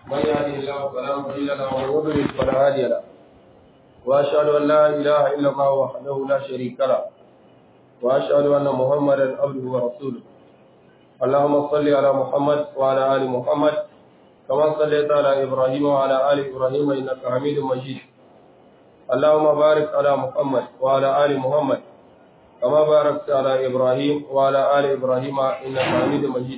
من يهده الله فلا مضل له ومن يضلل فلا هادي له واشهد ان لا اله الا الله وحده لا شريك له واشهد ان محمدا عبده ورسوله اللهم صل على محمد وعلى ال محمد كما صليت على ابراهيم وعلى ال ابراهيم انك حميد مجيد اللهم بارك على محمد وعلى ال محمد كما باركت على ابراهيم وعلى ال ابراهيم انك حميد مجيد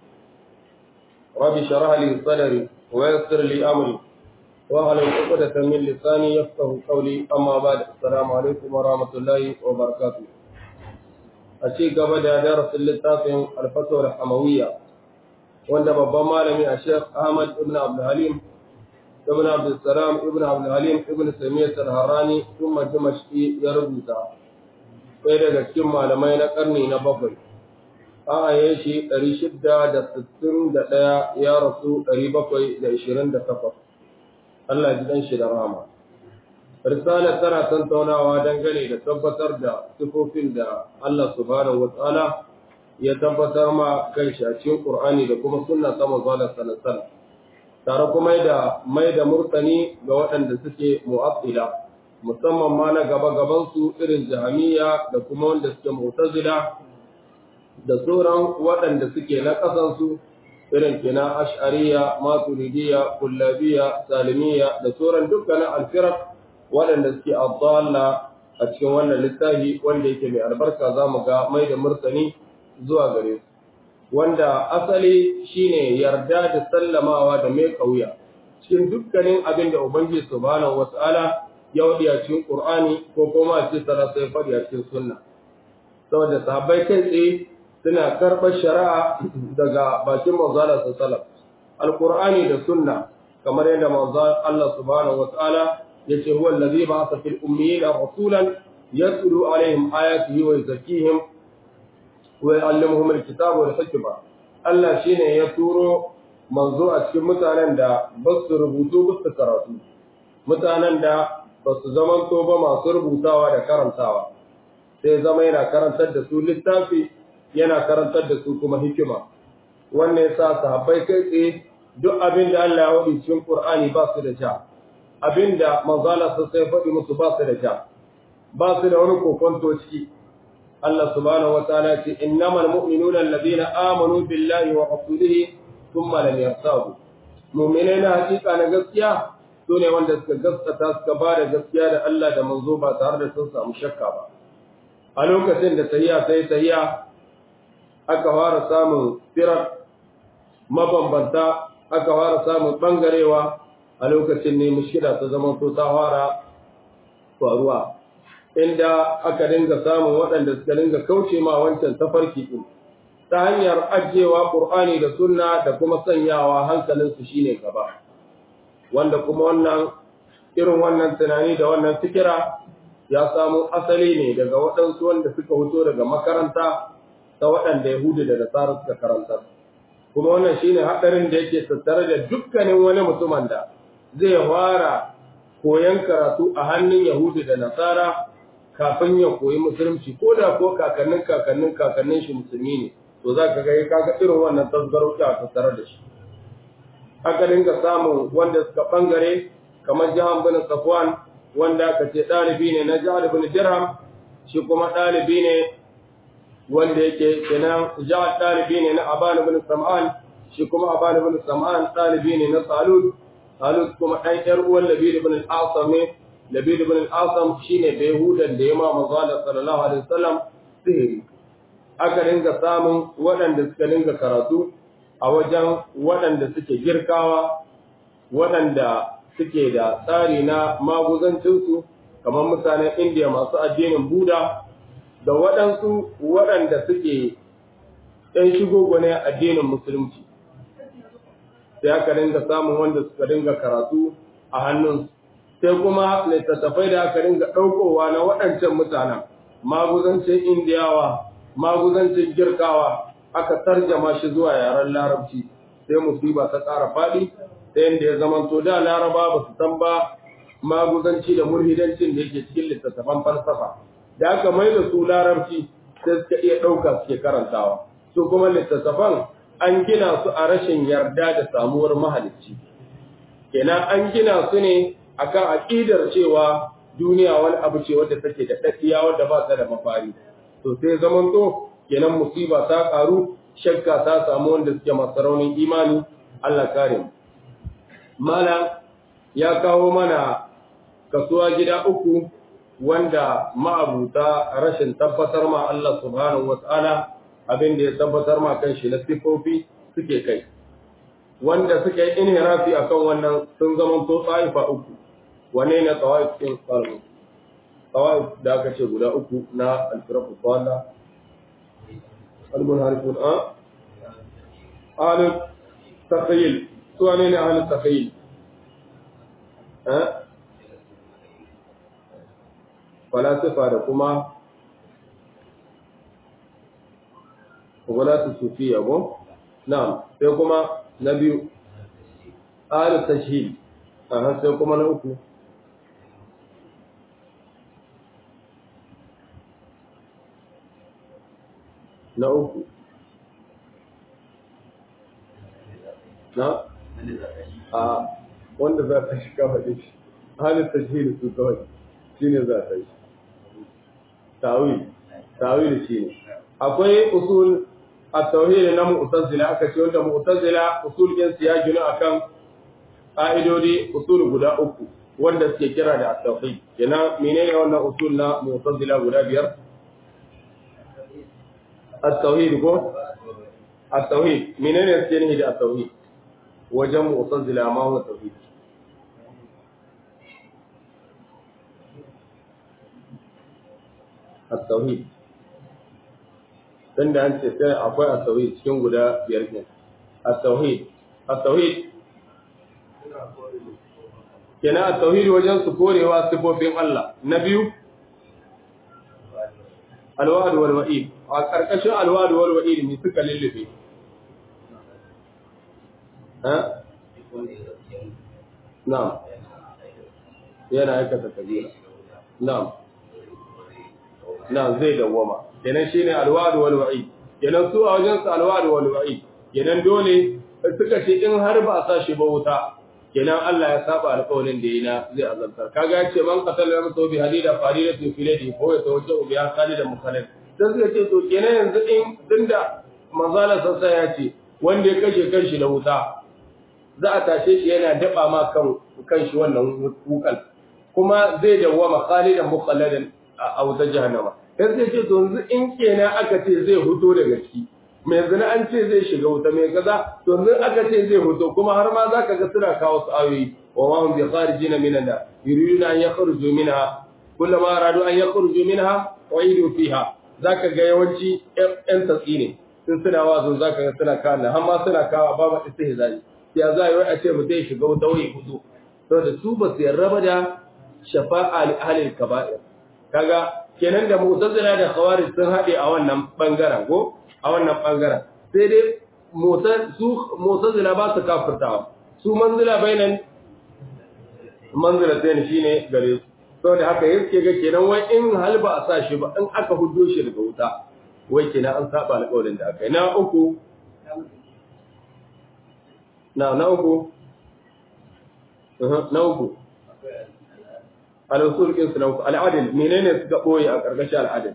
رب اشرح لي صدري ويسر لي امري واحلل عقدة من لساني يفقه قولي اما بعد السلام عليكم ورحمه الله وبركاته أشي قبل درس اللتافين الفتوى الحموية wanda babban malami a Sheikh Ahmad ibn Abdul Halim ibn Abdul Salam ibn Abdul Halim ibn Samiyyah al-Harrani kuma Dimashqi ya rubuta sai daga cikin malamai na karni na bakwai an aye shi 661 ya rasu 728 Allah ji dan shi da rahama Risalar tana tantaunawa dangane da tabbatar da sifofin da Allah subhanahu wa ta'ala ya tabbatar ma kan shi a cikin Qur'ani da kuma sunna ta manzo sallallahu tare kuma da mai da murtani ga waɗanda suke mu'attila musamman ma na gaba gaban su irin jahamiya da kuma wanda suke mu'tazila da sauran waɗanda suke na ƙasan su irin kina ash'ariya maturidiyya kullabiyya salimiyya da sauran dukkanin alfirar waɗanda suke abdalla a cikin wannan littafi wanda yake mai albarka za mu ga mai da murtani zuwa gare su wanda asali shine yarda da sallamawa da mai kauya cikin dukkanin abin da ubangiji subhanahu wata'ala ya wadi a cikin qur'ani ko kuma a cikin sana sai fadi a cikin sunna saboda sahabbai kai tsaye suna karɓar shari'a daga bakin manzala sallallahu alqur'ani da sunna kamar yadda manzon Allah subhanahu wata'ala yace huwa allazi ba'atha fil ummiyina rasulan yatlu alaihim ayatihi wa yuzakkihim ويعلمهم الكتاب والحكمة Allah shine ya turo manzo a cikin mutanen da ba su rubutu ba su karatu mutanen da ba su zamanto ba masu rubutawa da karantawa sai zama yana karantar da su littafi yana karantar da su kuma hikima wannan yasa sahabbai kai tsaye duk abin da Allah ya wadi cikin Qur'ani ba su da ja abin da manzo Allah sai faɗi musu ba su da ja ba su da wani kokonto ciki Allah subhanahu wataala ce innamal mu'minuna alladhina amanu billahi wa rasulihi thumma lam yartabu mu'minai na hakika na gaskiya su ne wanda suka gaskata suka ba da gaskiya da Allah da manzo ba tare da sun samu shakka ba a lokacin da tahiya sai tahiya aka fara samun firar mabambanta aka fara samun bangarewa a lokacin ne mushkila ta zama so ta fara faruwa inda aka dinga samun waɗanda suka dinga kauce ma wancan tafarki ɗin ta hanyar ajiyewa ƙur'ani da sunna da kuma sanyawa hankalinsu shine gaba wanda kuma wannan irin wannan tunani da wannan fikira ya samu asali ne daga waɗansu wanda suka fito daga makaranta ta waɗanda yahudu da nasara suka karanta kuma wannan shine haɗarin da yake tattare da dukkanin wani mutumin da zai fara koyon karatu a hannun yahudu da nasara kafin ya koyi musulunci ko da ko kakannin kakannin kakannin shi musulmi ne to za ka ga kaga irin wannan tasgaro a tattare da shi aka dinga samun wanda suka bangare kamar jahan bin safwan wanda aka ce ɗalibi ne na jihar bin dirham shi kuma ɗalibi ne wanda yake kenan jihar ɗalibi ne na aban bin sam'an shi kuma aban bin sam'an ɗalibi ne na salud salud kuma ɗan ƴar uwan labid bin al-asam ne Labid ibn al-Asam shine da Yahudan da ya ma manzo sallallahu alaihi wasallam sihiri aka dinga samun waɗanda suka dinga karatu a wajen waɗanda suke girkawa waɗanda suke da tsari na maguzancinsu kamar mutanen Indiya masu addinin Buda da waɗansu waɗanda suke ɗan shigo gwane addinin Musulunci sai aka dinga samun wanda suka dinga karatu a hannunsu sai kuma littattafai da aka ringa ɗaukowa na waɗancan mutanen maguzancin indiyawa maguzancin girkawa aka tarjama shi zuwa yaren larabci sai musiba ta ƙara faɗi ta yadda ya zamanto da laraba ba su san ba maguzanci da murhidancin da yake cikin littattafan falsafa da aka mai da su larabci sai suka iya ɗauka suke karantawa su kuma littattafan an gina su a rashin yarda da samuwar mahalicci kenan an gina su ne akan aqidar cewa duniya wani abu ce wadda take da daddiya wadda ba ta da mafari to sai zaman to kenan musiba ta karu shakka ta samu wanda suke masu raunin imani Allah kare mu mala ya kawo mana kasuwa gida uku wanda ma'abuta rashin tabbatar ma Allah subhanahu wata'ala abin da ya tabbatar ma kanshi na sifofi suke kai wanda suke inhirafi akan wannan sun zama to tsaifa uku wane ne tsawaif din qalbi tsawaif da aka ce guda uku na al-firqu qala al-munharifun a al taqyil su wane ne al taqyil a falasifa da kuma gulatu sufiya ko na'am sai kuma na biyu al tashhid aha sai kuma na uku na uku na a wanda za ta shi kawai shi halin tashhid su kawai shine za ta yi tawil tawil shine akwai usul at-tauhid na mu'tazila aka ce wanda mu'tazila usul din su ya gina akan ƙa'idodi usul guda uku wanda suke kira da at-tauhid kenan menene wannan usul na mu'tazila guda biyar at-tauhid ko at-tauhid menene suke nihi da at-tauhid wajen mu'tazila ma huwa tauhid at-tauhid tunda an ce sai akwai at-tauhid cikin guda biyar ne at-tauhid at-tauhid kenan at-tauhid wajen su korewa sifofin Allah na biyu alwa'd wal wa'id a karkashin alwa'd wal wa'id ne suka lullube ha na'am yana aikata kabira na'am na'am zai dawwama kenan shine alwa'd wal wa'id kenan su a wajen su alwa'd wal wa'id kenan dole suka ce in har ba a sa shi ba wuta kenan Allah ya saba alƙawarin da yayi na zai azabtar kaga ya ce man qatala nafsahu bi hadida faridatu fi ladi ko ya tawajjahu bi khalidan mukhalid dan suka ce to kenan yanzu in dinda manzala sassa ya ce wanda ya kashe kanshi da wuta za a tashe shi yana daba ma kan kanshi wannan wukan kuma zai dawwama khalidan mukhalladan a wutar jahannama sai sai ce to yanzu in kenan aka ce zai huto daga ciki mai zina an ce zai shiga wuta mai kaza to yanzu aka ce zai huto kuma har ma zaka ga suna kawo su ayoyi wa ma hum bi kharijina minan nar yuriduna an yakhruju minha kullama aradu an yakhruju minha uidu fiha zaka ga yawanci yan tatsi ne sun suna wazo zaka ga suna kawo har ma suna kawo ba ma istihzai ya za yi a ce mutum ya shiga wuta wai huto saboda su ba su yarda ba da shafa'a li ahli kaba'ir kaga kenan da mu'tazila da khawarij sun haɗe a wannan bangaren ko a wannan bangaren sai dai su mu'tazila ba su kafirtawa su manzila bainan manzila sai shine gare su saboda haka yake ga kenan wai in hal ba a sa shi ba in aka hudo shi daga wuta wai kenan an saba alƙawarin da aka yi na uku na na uku na uku al-usul kin na uku al-adl menene suka boye a karkashin al-adl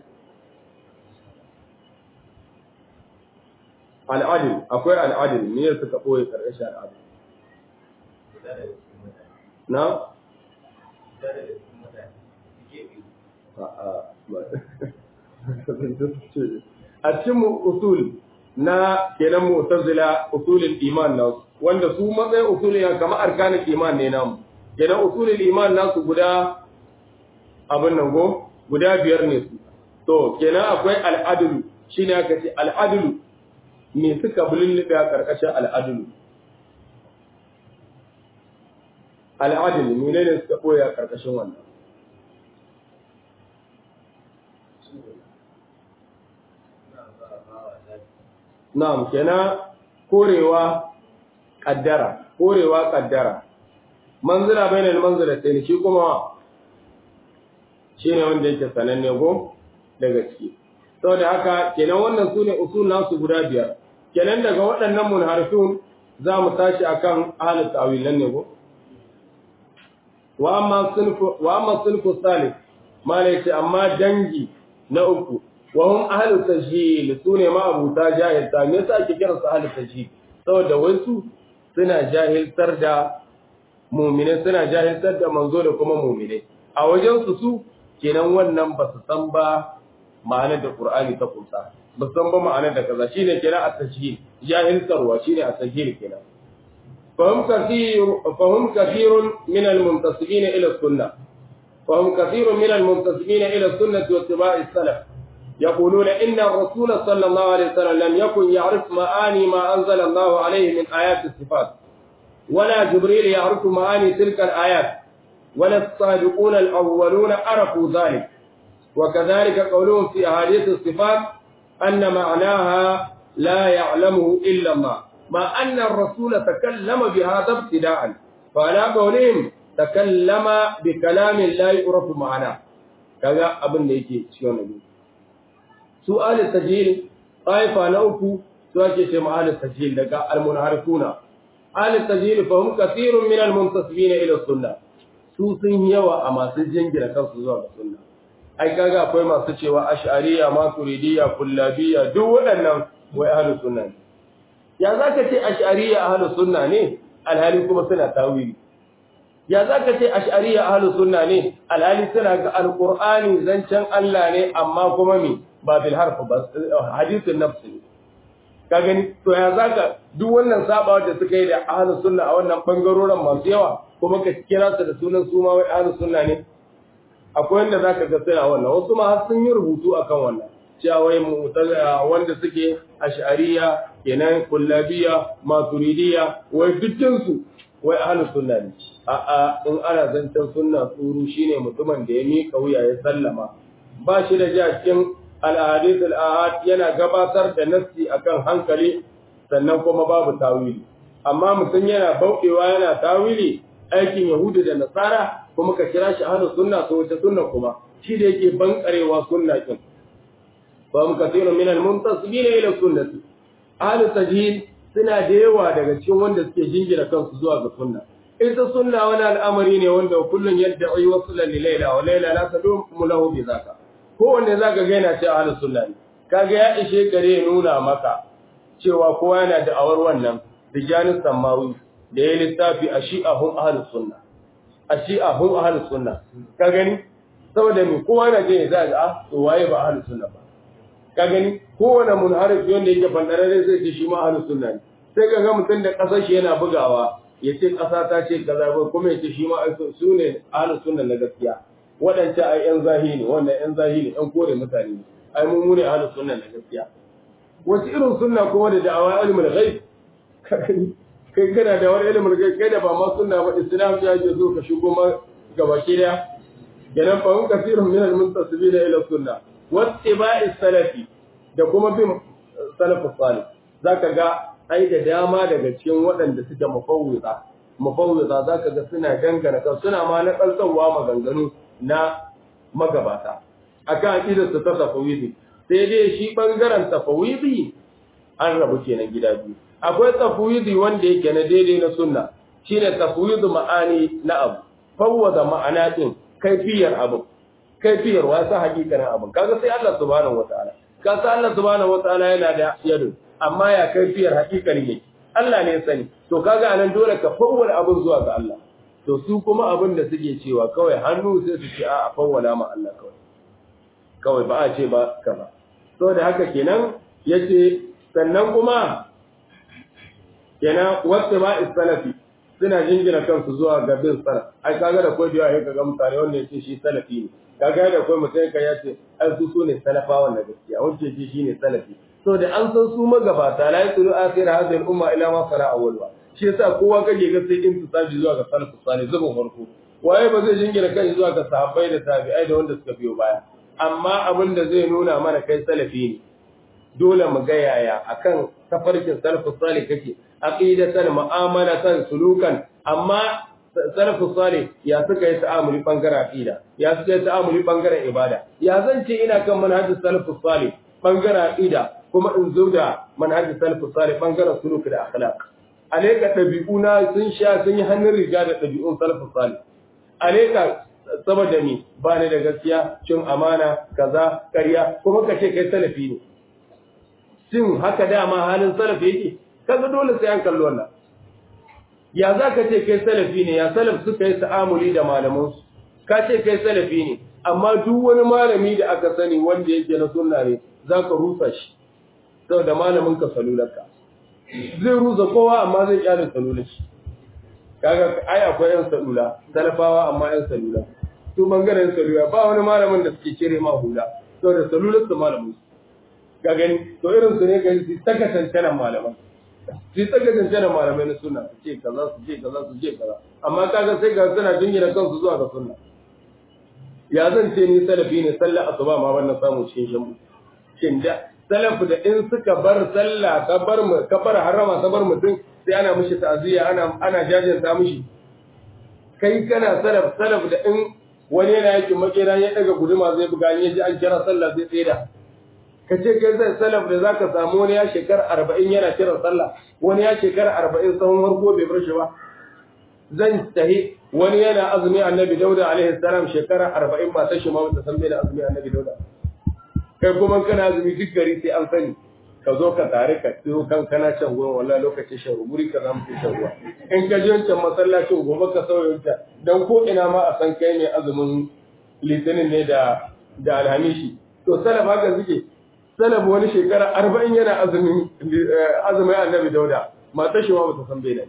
al-adl akwai al-adl me suka boye karkashin al-adl na a cikin usul na kenan mu'tazila usulul iman na wanda su matsayin usulul ya kama arkanin iman ne namu kenan usulul iman nasu guda abin nan go guda biyar ne su to kenan akwai al'adulu shine aka ce al'adulu me suka bululluɓe a karkashin al'adulu al'adulu menene suka ɓoye a karkashin wannan Na'am, kenan korewa kaddara, korewa kaddara. Manzila bainal manzila sai shi kuma shine wanda yake sananne go daga ciki. Saboda haka kenan wannan sune usul nasu guda biyar. Kenan daga waɗannan munharifun za mu tashi akan ahlul ta'wil nan ne go? wa amma sulfu wa amma sulfu salih malai ce amma dangi na uku wa hum ahlu tajhil sune ma abuta jahilta me yasa ake kiransu ahlu tajhil saboda wasu suna jahiltar da mumine suna jahiltar da manzo da kuma mumine a wajen su su kenan wannan ba su san ba ma'anar da Qur'ani ta kunsa ba su san ba ma'anar da kaza shine kenan at-tajhil jahiltarwa shine at-tajhil kenan fahum kathir fahum kathirun min al-muntasibin ila sunnah fahum kathirun min al-muntasibin ila sunnah wa ittiba'i salaf يقولون إن الرسول صلى الله عليه وسلم لم يكن يعرف معاني ما أنزل الله عليه من آيات الصفات ولا جبريل يعرف معاني تلك الآيات ولا الصادقون الأولون عرفوا ذلك وكذلك قولهم في أحاديث الصفات أن معناها لا يعلمه إلا الله ما أن الرسول تكلم بهذا ابتداء فعلى قولهم تكلم بكلام لا يعرف معناه كذا أبن ليكي شيون سؤال التجهيل طائفة نوكو سؤال شيء مع التجهيل لقى المنعرفون آل التجهيل فهم كثير من المنتسبين إلى السنة su sun yawa a masu jingina kansu zuwa ga sunna ai kaga akwai masu cewa ash'ariya maturidiyya kullabiyya duk waɗannan wai ahlus sunna ne ya zaka ce ash'ariya ahlus sunna ne alhali kuma suna tawili ya zaka ce ash'ariya ahlus sunna ne alhali suna ga alqur'ani zancen Allah ne amma kuma me ba bil harf ba hadithun nafs ne ka gani to ya zaka duk wannan sabawa da suka yi da ahlus sunna a wannan bangarorin masu yawa kuma ka kira su da sunan su ma wai ahlus sunna ne akwai wanda zaka ga suna wannan wasu ma har sun yi rubutu akan wannan cewa wai mu'tazila wanda suke ash'ariya kenan kullabiya maturidiyya wai dukkan su wai ahlus sunna ne a a in ana zancen sunna tsuru shine mutumin da ya mika wuya ya sallama ba shi da ja cikin al-ahadith al-ahad yana gabatar da nassi akan hankali sannan kuma babu tawili amma mutum yana bauɗewa yana tawili aikin Yahudu da Nasara kuma ka kira shi ahlus sunna to wace sunna kuma shi da yake bankarewa sunna kin fa hum kathirun min al muntasibin ila sunnati ahlus tajhid suna da yawa daga cikin wanda suke jingira kansu zuwa ga sunna ita sunna wani al'amari ne wanda kullun yad'i wasla li layla wa layla la tadumu lahu bi zaka kowanne zaka ga yana cewa ahlus sunna ne kaga ya ishe kare nuna maka cewa kowa yana da awar wannan bijanin samawi da ya littafi a shi'ahun ahalus sunna a shi'ahun ahalus sunna ka gani saboda me kowa na je za ga ah to waye ba ahalus sunna ba ka gani kowane munharif wanda yake fandarare zai ce shi ma ahalus sunna ne sai ka ga mutum da kasar shi yana bugawa ya ce kasa ta ce kaza ba kuma ya ce shi ma su ne ahalus sunna na gaskiya waɗancan ai yan zahiri wannan yan zahiri yan kore mutane ne ai mun mu ne ahalus sunna na gaskiya wasu irin sunna kuma da da'awa ilmul ghaib kai kana da wani ilimin kai kai da ba ma sunna ba islam ya ce zo ka shigo ma gaba kiriya kenan fa hum kasirun min al-muntasibin ila sunna wattiba'i salafi da kuma bin salafus salih zaka ga ai da dama daga cikin waɗanda suke mafawwiza mafawwiza zaka ga suna dangana kan suna ma na kalsawa maganganu na magabata akan aqidar su ta tafawidi sai dai shi bangaren tafawidi an rabu kenan gida biyu akwai tafwidi wanda yake na daidai na sunna shine tafwidu ma'ani na abu fawwada ma'ana din kaifiyar abu kaifiyar wasa hakikanin abu kaga sai Allah subhanahu wataala ka san Allah subhanahu wataala yana da yado amma ya kaifiyar hakikanin yake Allah ne sani to kaga anan dole ka fawwada abun zuwa ga Allah to su kuma abin da suke cewa kawai hannu sai su ce a fawwala ma Allah kawai kawai ba a ce ba kaza to da haka kenan yace sannan kuma kenan wacce ba salafi suna jingina kansu zuwa ga bin salaf ai kaga da koi da kaga mutane wanda yace shi salafi ne kaga da koi mutum kai ya ce ai su sune salafa wanda gaskiya wanda yace shi ne salafi so da an san su magabata la yasulu akhir hadhihi al-umma ila ma sara awwalwa shi yasa kowa kage ga sai in tsaji zuwa ga salafus salih zubin farko waye ba zai jingina kai zuwa ga sahabbai da tabi'ai da wanda suka biyo baya amma abin da zai nuna mana kai salafi ne dole mu ga yaya akan tafarkin salafus salih kake aqidatan mu'amalatan sulukan amma salafus salih ya suka yi ta'amuli bangaren aqida ya suka yi ta'amuli bangaren ibada ya zan ce ina kan manhajin salafus salih bangaren aqida kuma in zo da manhajin salafus salih bangaren suluk da akhlaq aleka dabi'una sun sha sun yi hannun riga da dabi'un salafus salih aleka saboda mi ba ni da gaskiya cin amana kaza ƙarya kuma ka ce kai salafi ne shin haka dama halin salafi yake kaga dole sai an kalli wannan ya za ka ce kai salafi ne ya salaf suka yi ta'amuli da malamansu ka ce kai salafi ne amma duk wani malami da aka sani wanda yake na sunna ne za ka rusa shi saboda malamin ka salularka zai rusa kowa amma zai kyale salular shi kaga ai akwai yan salula salafawa amma yan salula su bangaren salula ba wani malamin da suke cire ma hula saboda salular su malamin su ka gani to irin su ne gani su taka tantanan malaman su taka tantanan malamai na sunna su ce kaza su ce kaza su ce kaza amma kaga sai ga suna jingina kansu zuwa ga sunna ya zan ce ni salafi ne sallar asuba ma wannan samu cikin shan shin da salafu da in suka bar sallah ka bar mu ka bar harama ka bar mutum sai ana mishi ta'ziya ana ana jajanta mishi kai kana salaf salaf da in wani yana yake makera ya daga guduma zai buga ya ji an kira sallah zai tsira ka ce kai zai salaf da zaka samu wani ya shekara arba'in yana kiran sallah wani ya shekara arba'in sahun harko bai bar shi ba zan tahi wani yana azumi annabi dauda alaihi salam shekara arba'in ba ta shi ma wata san bai da azumi annabi dauda kai kuma kana azumi duk gari sai an sani ka zo ka tare ka tsiro kan kana can gurin wallahi lokacin shan guri ka zamu shan ruwa in ka je wancan masallacin gobe ka sauya wancan dan ko ina ma a san kai ne azumin litinin ne da da alhamishi to salaf haka suke salaf wani shekara arba'in yana azumin azumin annabi dauda matar shi ma bata san bai da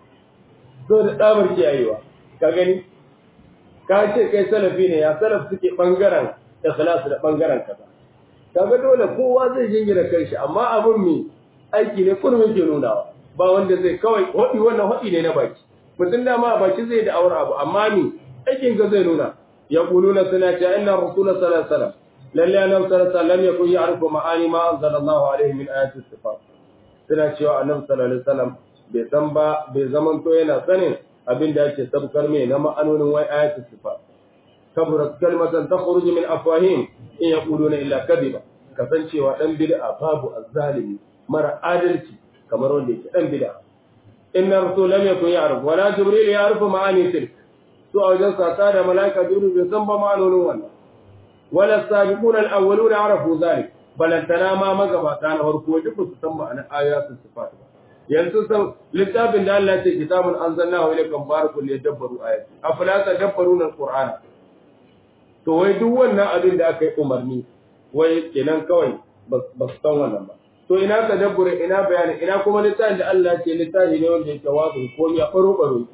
so da tsabar kiyayewa ka gani ka ce kai salafi ne ya salaf suke bangaren ikhlas da bangaren kaza kaga dole kowa zai jingina kanshi amma abun mi aiki ne kurmin ke nunawa ba wanda zai kawai hodi wannan hodi ne na baki mutum da ma a baki zai da awar abu amma mi aikin ga zai nuna ya kuluna suna cewa inna rasulullah sallallahu alaihi wasallam lalle annabi sallallahu alaihi wasallam yakun ya'rifu ma'ani ma anzalallahu alaihi min ayati sifat suna cewa annabi sallallahu alaihi wasallam bai san ba bai zaman to yana sanin abin da yake sabkar mai na ma'anonin wai ayati sifat kaburat kalmatan takhruju min afwahim in yaquluna illa kadhiba kasancewa dan bid'a babu azzalimi mara adalci kamar wanda yake dan bid'a inna rasul lam yakun ya'rif wala jibril ya'rifu ma'ani tilk to a wajen sata da malaika jibril bai san ba ma'anonin wannan wala sabiquna al-awwaluna ya'rafu zalik balantana ma magabata na farko duk su san ma'anar ayatul sifat ba yanzu san littafin da Allah ya ce kitabun anzalnahu ilaykum barakul yadabbaru ayati afala tadabbaruna al-qur'ana to wai duk wannan abin da aka yi umarni wai kenan kawai ba su san wannan ba to ina tadabbure ina bayani ina kuma littafin da Allah ce littafi ne wanda yake wazo ko ya baro baro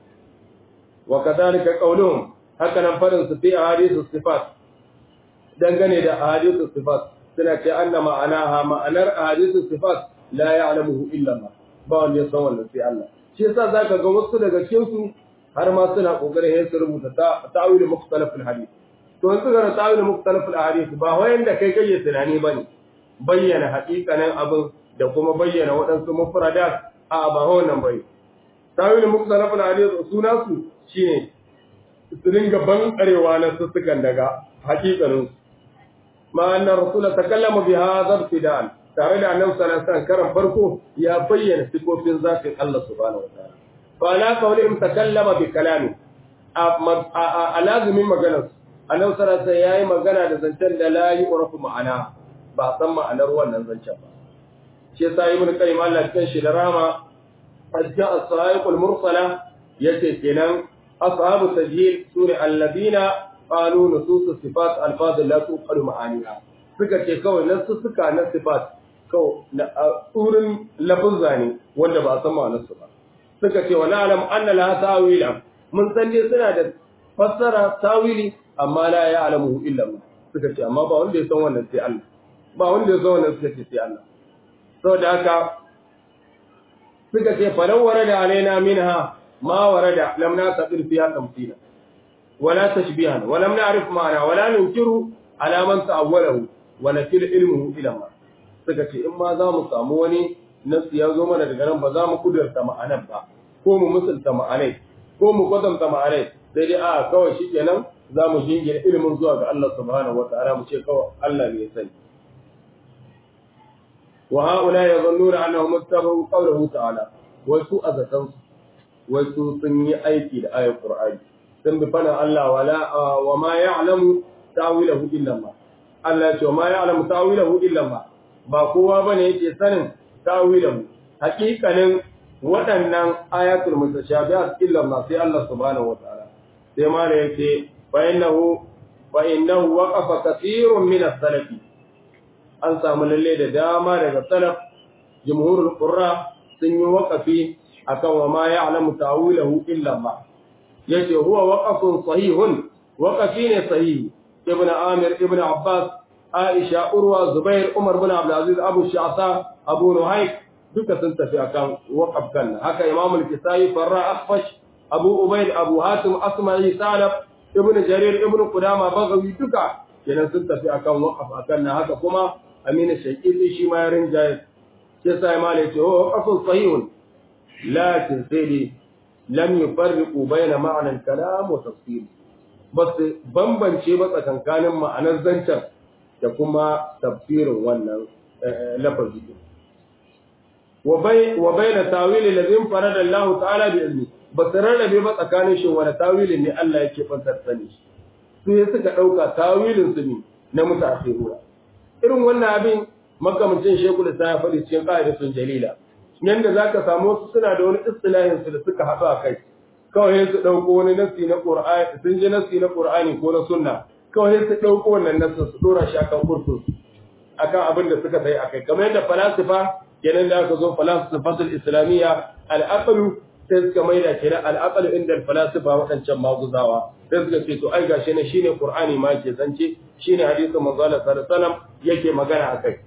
wa kadhalika qawluhum haka nan farin su fi ahadithu sifat dangane da ahadithu sifat suna ce anna ma'anaha ma'anar ahadithu sifat la ya'lamuhu illa Allah ba wanda ya san wannan sai Allah shi yasa zaka ga wasu daga cikin su har ma suna kokarin yin su rubuta ta'awil mukhtalaf al-hadith to in suka rasa da muktalafin ahadith ba wayanda kai kai tunani bane bayyana haƙiƙanin abin da kuma bayyana waɗansu mufradat a ba wannan bai tawil muktalafin ahadith suna su shine su dinga ban karewa na sussukan daga haƙiƙanin ma anna rasul takallama bi hadha ibtidan tare da annabi sallallahu alaihi wasallam karan farko ya bayyana sifofin zatin Allah subhanahu wa ta'ala fa la qawlihim takallama bi kalami a lazimin maganar annabi sallallahu alaihi yayi magana da zancen da la yu'rafu ma'ana ba san ma'anar wannan zancen ba shi yasa ibn qayyim Allah cikin shi da rama ajja as-sa'iqul mursala yace kenan ashabu tajhil sune alladina qalu nusus sifat alfaz la tuqalu ma'aniha suka ce kawai nasu suka na sifat kawai na tsurin lafuzza ne wanda ba san ma'anar su ba suka ce wa na'lam anna la ta'wila mun san dai suna da fassara tawili amma la ya alamu illa Allah suka ce amma ba wanda ya san wannan sai Allah ba wanda ya san wannan suka ce sai Allah saboda haka suka ce falau warada alaina minha ma warada lam nasabir fiha tamthila wala tashbihan wa lam na'rif ma'ana wala nunkiru ala man ta'awwalahu wa nakil ilmuhu ila Allah suka ce in ma za mu samu wani nasu ya zo mana daga nan ba za mu kudurta ma'anar ba ko mu musulta ma'anai ko mu kwatanta ma'anai sai dai a kawai shikenan za mu jingina ilimin zuwa ga Allah subhanahu wata'ala mu ce kawai Allah ne ya sani wa haula yadhunnuna annahum ittabahu qawluhu ta'ala wa su azatan wa su sun yi aiki da ayat qur'ani sun bi fana Allah wala wa ma ya'lamu ta'wilahu illa Allah Allah ya ce ma ya'lamu ta'wilahu illa Allah ba kowa bane yake sanin ta'wilahu haƙiƙanin waɗannan ayatul mutashabihat illa Allah sai Allah subhanahu wataala sai ma da yake fa innahu fa innahu waqafa kathirun min as-salaf an samu lalle da dama daga salaf jumhurul qurra sun yi waqafi akan wa ma ya'lamu ta'wilahu illa Allah yace huwa waqafun sahihun waqafi ne sahihi ibn amir ibn abbas aisha urwa zubair umar bin abdul aziz abu sha'sa abu nuhayk duka sun tafi akan waqaf kan haka imam al-kisai farra akhfash abu ubayd abu hatim asma'i salaf ibn jarir ibn qudama bagawi duka kenan sun tafi akan waqaf akan haka kuma amina shaqiqi shi ma ya rinjaye sai sai ma ne ce oh waqafun sahihun lakin sai dai lam yufarriqu bayna ma'na al-kalam wa tafsir bas bambance ba tsakankanin ma'anar zancen da kuma tafsirin wannan lafazi wa bai wa bayna tawili ladin farada Allah ta'ala bi ilmi bas rarrabe ba tsakanin shi wani tawilin ne Allah yake fantar sani su ya suka dauka tawilin su ne na mutaakhiruna irin wannan abin makamcin shekul sa ya faɗi cikin qa'idatun jalila yanda za ka samu wasu suna da wani istilahin su da suka haɗu a kai kawai su ɗauko wani nasi na ƙur'ani sun ji nasi na ƙur'ani ko na sunna kawai su ɗauko wannan nasin su ɗora shi akan kursu akan abin da suka sai akai kamar yadda falasifa kenan da aka zo falasifatul islamiyya al'aqlu sai suka maida kenan al'aqlu inda falasifa waɗancan maguzawa sai suka ce to ai gashi ne shine qur'ani ma ke zance shine hadisin manzo Allah sallallahu alaihi wasallam yake magana akai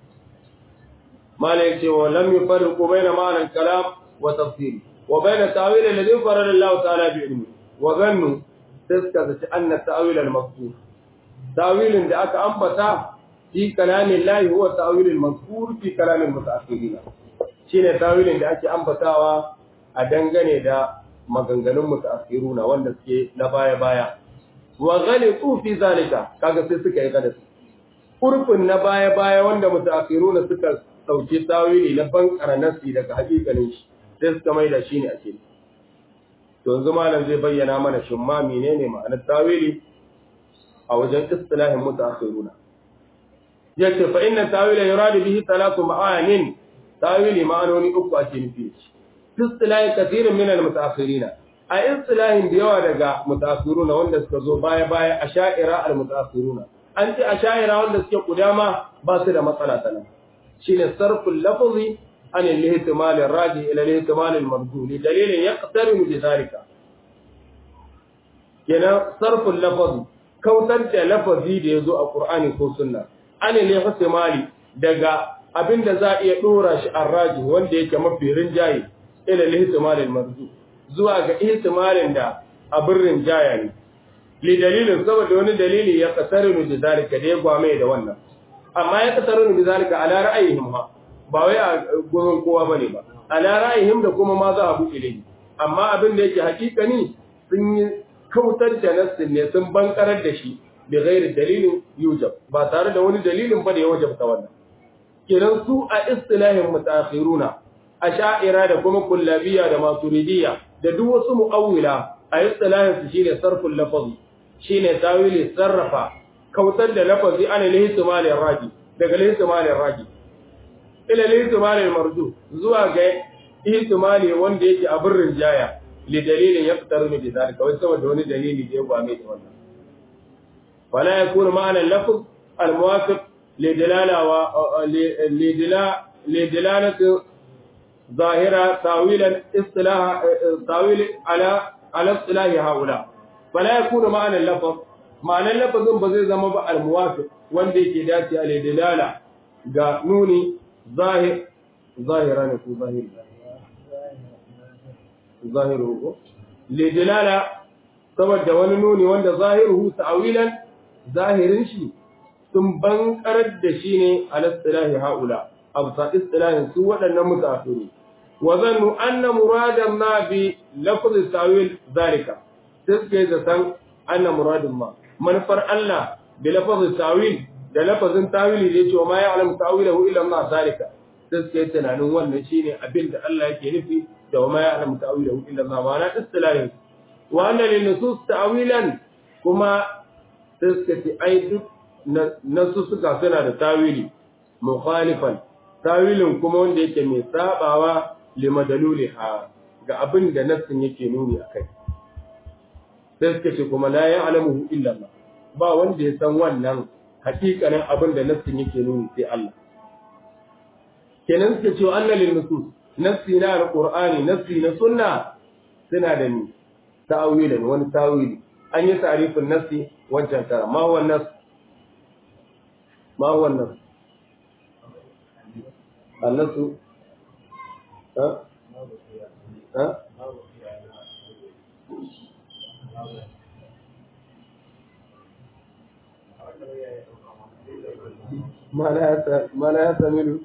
ما ليس ولم يفرق بين معنى الكلام وتفسيره وبين التأويل الذي فرد الله تعالى بعلمه وظنوا تذكر أن التأويل المذكور تأويل ذاك أنبتا في كلام الله هو التأويل المذكور في كلام المتأخرين shine tawilin da ake ambatawa a dangane da maganganun mutaakhiruna wanda suke na baya baya wa ghaliqu fi zalika kaga sai suka yi kada urfin na baya baya wanda mutaakhiruna suka ɗauki tawili na bankara nasi daga hakikalin shi sai suka mai da shi ne ake to yanzu malam zai bayyana mana shin ma menene ma'anar tawili a wajen istilahin mutaakhiruna yace fa inna tawila yuradu bihi talatu ma'anin tawili ma'anoni uku ake nufi istilahin kathirin min al-mutaakhirina a istilahin da yawa daga mutaakhiruna wanda suka zo baya baya asha'ira al-mutaakhiruna an ce asha'ira wanda suke kudama ba su da matsala sanan shine sarful lafzi an al-ihtimal ar-raji ila al-ihtimal al-marju li dalilin yaqtarin bi dhalika kenan sarful lafzi kautar da lafazi da yazo a Qur'ani ko sunna an al-ihtimali daga abinda za a iya dora shi ar-raji wanda yake mafi rinjaye ila al-ihtimal al-marju zuwa ga ihtimalin da abin rinjaya ne li dalilin saboda wani dalili ya qatarin bi dhalika da ya gwame da wannan amma ya kasarun bi zalika ala ra'ayihim ma ba wai a gurin kowa bane ba ala ra'ayihim da kuma ma za a buɗe dai amma abin da yake hakikani sun yi kautar da nassin ne sun bankarar da shi bi ghairi dalilin yujab ba tare da wani dalilin ba da ya wajabta wannan kenan su a istilahin mutaakhiruna asha'ira da kuma kullabiyya da maturidiyya da duk wasu mu'awwila a istilahin su shine sarful lafazi shine tawili sarrafa kautar da lafazi ana lihtimalin raji daga lihtimalin raji ila lihtimalin marju zuwa ga ihtimali wanda yake a birrin jaya li dalilin yaqtaru bi zalika wai saboda wani dalili da ya gwame da wannan wala yakunu ma'ana lafz al-muwafiq li dalala wa li dalala li dalalati ظاهرة تاويلا اصطلاح تاويل على على اصطلاح هؤلاء فلا يكون معنى اللفظ ma'anar lafazin ba zai zama ba al-muwafiq wanda yake dace a lidilala ga nuni zahir zahira ne ko zahiri zahiru ko lidilala saboda wani nuni wanda zahiruhu ta'wilan zahirin shi sun bankarar da shi ne al-istilahi haula abta istilahin su waɗannan mutafiru wa zannu anna muradan ma bi lafz ta'wil zalika sai suka yi zaton anna muradin ma manufar Allah da lafazin tawil da lafazin tawili da yace wa ma ya'lam tawilahu illa Allah zalika sai suka yi tunanin wannan shine abin da Allah yake nufi da wa ma ya'lam tawilahu illa Allah ma'ana istilahin wa anna lin nusus ta'wilan kuma sai suka ce ai duk nasu suka suna da tawili mukhalifan tawilin kuma wanda yake mai sabawa limadaluliha ga abin da nassin yake nuni akai sai suka ce kuma la ya'lamuhu illa Allah ba wanda ya san wannan hakikanin abin da nassin yake nuni sai Allah kenan suka ce anna lin nusus nassi na alqur'ani nassi na sunna suna da ni ta'awilan wani tawili an yi ta'rifin nassi wancan tara ma huwa nas ma huwa nas annasu ha ha ما لا ما لا يحتمل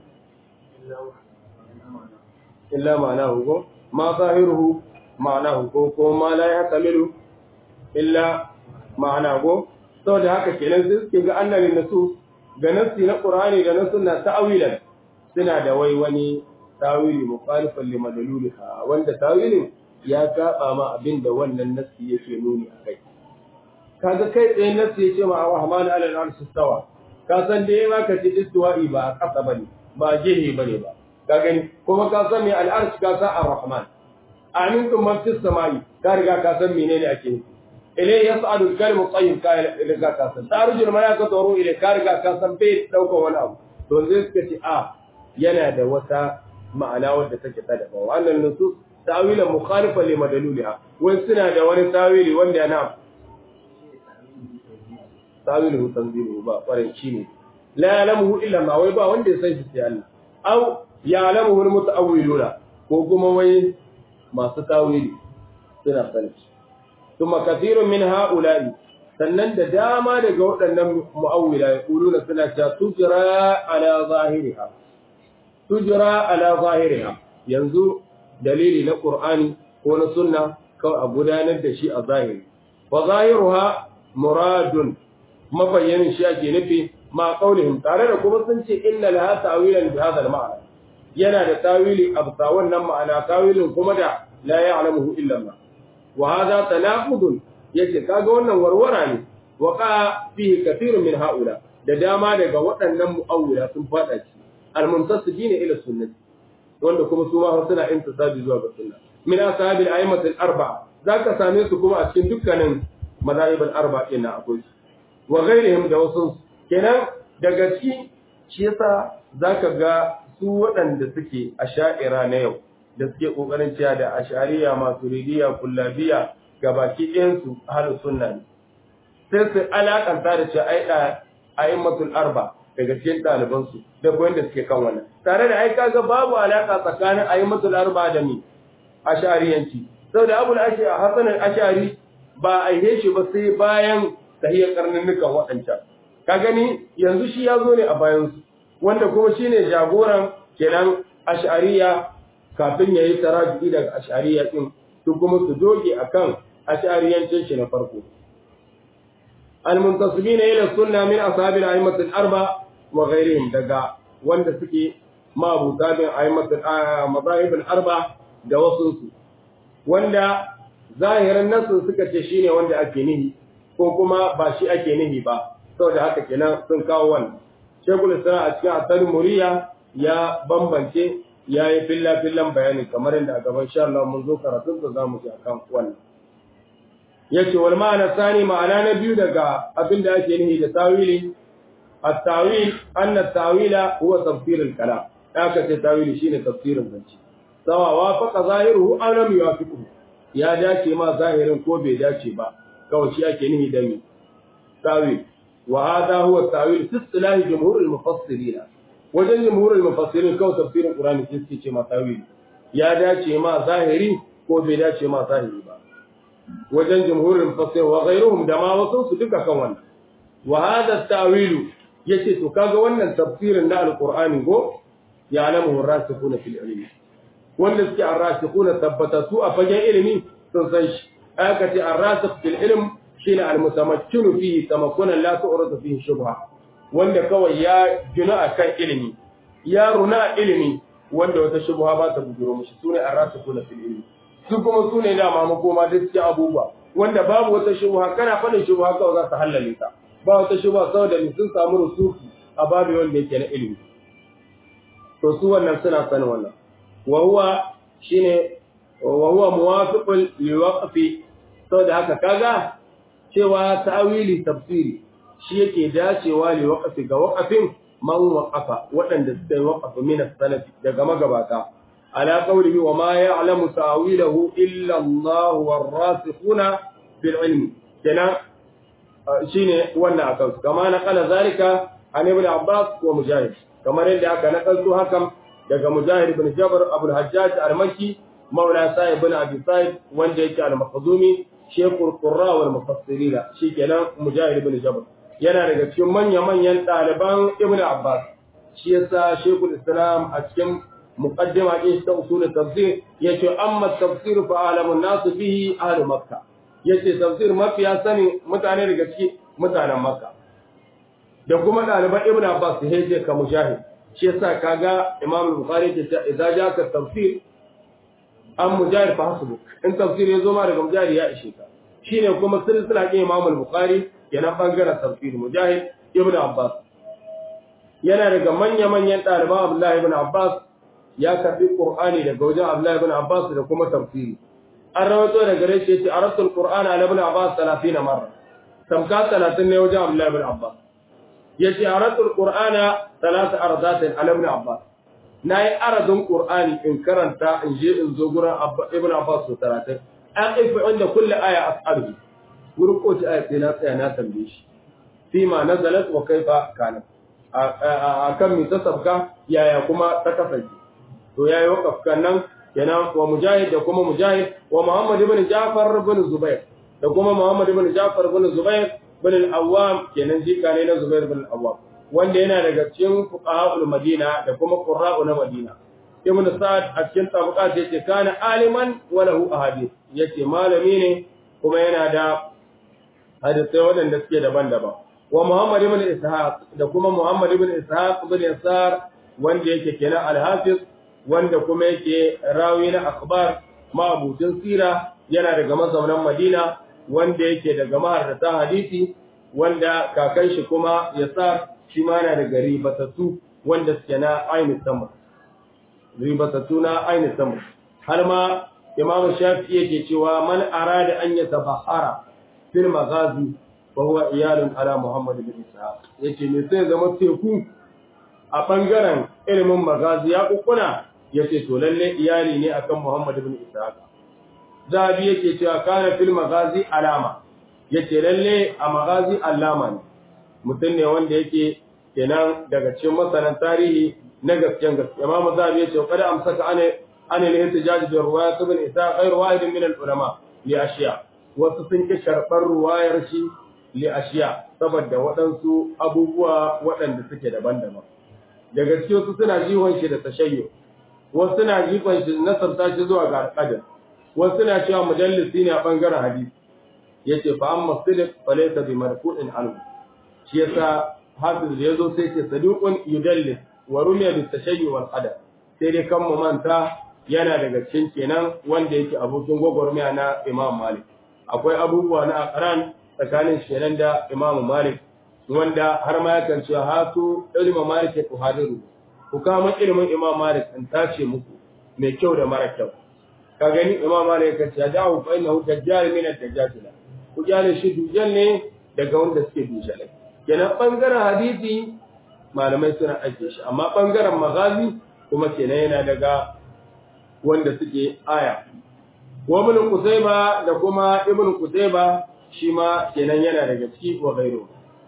إلا معناه ما ظاهره معناه ko ما لا يحتمل إلا معناه saboda haka kenan sai suke ga annabin nasu ga nassi na Qur'ani da na sunna ta'awilan suna da wai wani tawili mukhalifan li madluliha wanda tawilin ya saba ma abinda wannan nassi yake nuni akai kaga kai tsaye nassi yace ma Rahman ala al-arsh istawa ka san da yawa ka ci istiwa'i ba a ƙasa bane ba gehe bane ba ka gani kuma ka san me al'arsh ka san ar-rahman amintum man fis samai ka riga ka san menene ake nufi ilai yas'alu al-kalimu tayyib ka riga ka san taruju al-malaikatu wa ruhu ilai ka riga ka san bai dauka wani abu to zai suka ce a yana da wata ma'ana wadda take ta daban wannan nusus ta'wilan mukhalifan li madluliha wai suna da wani tawili wanda yana tawilu tanzilu ba kwarin shi ne la ya'lamuhu illa ma wai ba wanda ya san shi sai Allah aw ya'lamuhu almutaawwiluna ko kuma wai masu tawili suna sani kuma kathirun min ha'ula'i sannan da dama daga waɗannan mu'awwila yaquluna suna cewa tujra ala zahiriha tujra ala zahiriha yanzu dalili na qur'ani ko na sunna kawai a gudanar da shi a zahiri wa zahiruha muradun mabayyanin shi ake nufi ma qaulihim tare da kuma sun ce inna laha ta'wilan bi hadha al-ma'na yana da tawili absa wannan ma'ana tawilin kuma da la ya'lamuhu illa Allah wa hadha tanaqudun yace kaga wannan warwara ne wa ka fihi kathirun min haula da dama daga waɗannan mu'awwila sun fada ci al-muntasibina ila sunnati wanda kuma su ma suna intisabi zuwa ga sunna min ashabil a'immat al-arba'a zaka same su kuma a cikin dukkanin mazahib al-arba'a din akwai su wa ghairihim da wasu kenan daga ci shi yasa zaka ga su waɗanda suke asha'ira na yau da suke kokarin cewa da ashariya maturidiya kullabiya gabaki ɗayan su ahlus sunna ne sai su alakanta da cewa ai da a'immatul arba daga cikin ɗaliban su da wanda suke kan wannan tare da ai kaga babu alaka tsakanin a'immatul arba da ni ashariyanci saboda abul ashari hasan al-ashari ba aihe shi ba sai bayan tahiyar karnannukan waɗancan ka gani yanzu shi ya zo ne a bayansu wanda kuma shi ne jagoran kenan ash'ariya kafin ya yi taraji daga ash'ariya ɗin su kuma su doge a kan ash'ariyancin shi na farko almuntasibina ila sunna min ashabil a'immatul arba wa ghairihim daga wanda suke mabuta bin a'immatul mazahibul arba da wasu su wanda zahirin nasu suka ce shine wanda ake nihi ko kuma ba shi ake nihi ba saboda haka kenan sun kawo wannan shekul isra a cikin asali muriya ya bambance ya yi filla fillan bayani kamar yadda a gaban sha Allah mun zo karatun da zamu ji akan wannan yace wal ma'ana sani ma'ana na biyu daga abin da ake nihi da tawili at-tawil anna at-tawila huwa tafsir al-kalam haka ce tawili shine tafsirin zance sawa wafaqa zahiruhu aw lam yuwafiqhu ya dace ma zahirin ko bai dace ba kawai shi ake nihi da mi tawil wa hada huwa tawil fi istilahi jumhur al-mufassirin wajen jumhur al-mufassirin kawai tafsirin qur'ani shi suke ce ma tawil ya dace ma zahiri ko bai dace ma zahiri ba wajen jumhur al-mufassirin wa ghayruhum da ma wasu su duka kan wannan wa hada tawil yace to kaga wannan tafsirin na al-qur'ani go ya alamu rasikuna fil ilmi wanda suke ar-rasikuna tabbatatu a fagen ilimi sun san shi aka ce ar-rasikh fil ilm shine al-mutamakkinu fihi tamakkunan la tu'radu fihi shubha wanda kawai ya gina akan ilimi ya runa ilimi wanda wata shubha ba ta bujuro mishi sune ar-rasikuna fil ilmi su kuma su ne dama makoma da cikin abubuwa wanda babu wata shubha kana faɗin shubha kawai za su hallale ta ba wata shubha saboda ni sun samu rusuki a babu wanda yake na ilimi to su wannan suna sanin wannan wa huwa shine wa huwa muwafiqul liwaqfi saboda haka kaga cewa ta'wili tafsiri shi yake dacewa liwaqfi ga waqafin man waqafa waɗanda suka yi waqafa min as-salaf daga magabata ala qawlihi wa ma ya'lamu ta'wilahu illa Allah war-rasikhuna bil ilmi kenan shine wannan akan kama na kala zalika an ibn Abbas wa Mujahid kamar yadda aka nakalto hakan daga Mujahid ibn Jabr Abu al-Hajjaj al-Makki maula Sa'id ibn Abi Sa'id wanda yake al-Makhzumi Sheikhul Qurra wal Mufassirin shikenan Mujahid ibn Jabr yana daga cikin manya-manyan ɗaliban Ibn Abbas shi yasa Sheikhul Islam a cikin muqaddima din ta usul tafsir yace amma tafsir fa alamun nas bihi ahli Makkah yace tafsir mafiya sani mutane daga cikin mutanen Makka da kuma ɗaliban Ibn Abbas sai je ka Mujahid shi yasa kaga Imam Bukhari ke cewa idza jaka tafsir an Mujahid fa hasbuk in tafsir ya zo ma daga Mujahid ya ishe ka shine kuma silsila ke Imam Bukhari yana bangaren tafsir Mujahid Ibn Abbas yana daga manya-manyan ɗaliban Abdullah ibn Abbas ya karbi Qur'ani daga wajen Abdullah ibn Abbas da kuma tafsiri an rawato daga gare shi yace arasul Qur'ana ala ibn Abbas 30 marra tamka 30 ne wajen Abdullah ibn Abbas yace arasul Qur'ana thalath ardatin ala ibn Abbas nayi aradun Qur'ani in karanta in je in zo gurin ibn Abbas 30 an ifa inda kulli aya as'aluhu wurin kowace aya sai na tsaya na tambaye shi fi ma nazalat wa kaifa kanat a kan mi ta sabka yaya kuma ta kasance to yayi wakaf nan kenan wa mujahid da kuma mujahid wa muhammad ibn ja'far ibn zubair da kuma muhammad ibn ja'far ibn zubair ibn al-awwam kenan jika ne na zubair ibn al-awwam wanda yana daga cikin fuqaha'ul madina da kuma qurra'u na madina ibn sa'ad a cikin tabaqat yace kana aliman wa lahu ahadith yace malami ne kuma yana da hadisai waɗanda suke daban-daban wa Muhammad ibn Ishaq da kuma Muhammad ibn Ishaq ibn Yasar wanda yake kenan al-Hafiz wanda kuma yake rawi na akhbar ma'abutin sira yana daga mazaunan Madina wanda yake daga maharrata hadisi wanda kakan shi kuma Yasar shi ma yana daga ribatatu wanda suke na aini sama ribatatu na aini sama har ma Imam Shafi'i yake cewa man arada an yatabahara fil maghazi wa huwa iyalun ala Muhammad bin Ishaq yace me sai zama teku a bangaren ilimin magazi ya kukuna yace to lalle iyali ne akan Muhammad bin Ishaq Zabi yake cewa kana fil magazi alama yace lalle a magazi alama ne mutum ne wanda yake kenan daga cikin masanan tarihi na gaskiyan gaskiya Imam Zabi yace kada amsaka ane ane ne ihtijaj bi riwayat ibn Ishaq ghayr wahid min al ulama li ashiya wasu sun ki karɓar ruwayar shi li ashiya saboda waɗansu abubuwa waɗanda suke daban-daban daga cikin wasu suna jihon shi da tashayyo wasu suna jihon shi nasarta shi zuwa ga alƙadar wasu suna cewa mujallisi ne a ɓangaren hadisi yace fa amma sidiq fa laysa bi marfu'in anhu shi yasa hafiz da yazo sai ce saduqun yudallis wa rumiya bi tashayyu wal qadar sai dai kan mu manta yana daga cikin kenan wanda yake abokin gwagwarmaya na Imam Malik akwai abubuwa na aqran tsakanin shenan da Imam Malik wanda har ma yakan cewa hatu ilmu Malik ya tuhadiru ku kama ilimin Imam Malik in tace muku mai kyau da mara kyau ka gani Imam Malik ya ce da'u fa innahu dajjal min ad-dajjal ku jale shi dujal ne daga wanda suke dujal kenan bangaren hadisi malamai suna aike shi amma bangaren magazi kuma kenan yana daga wanda suke aya wa ibn Qusayba da kuma ibn Qusayba shi ma kenan yana daga ciki wa gairu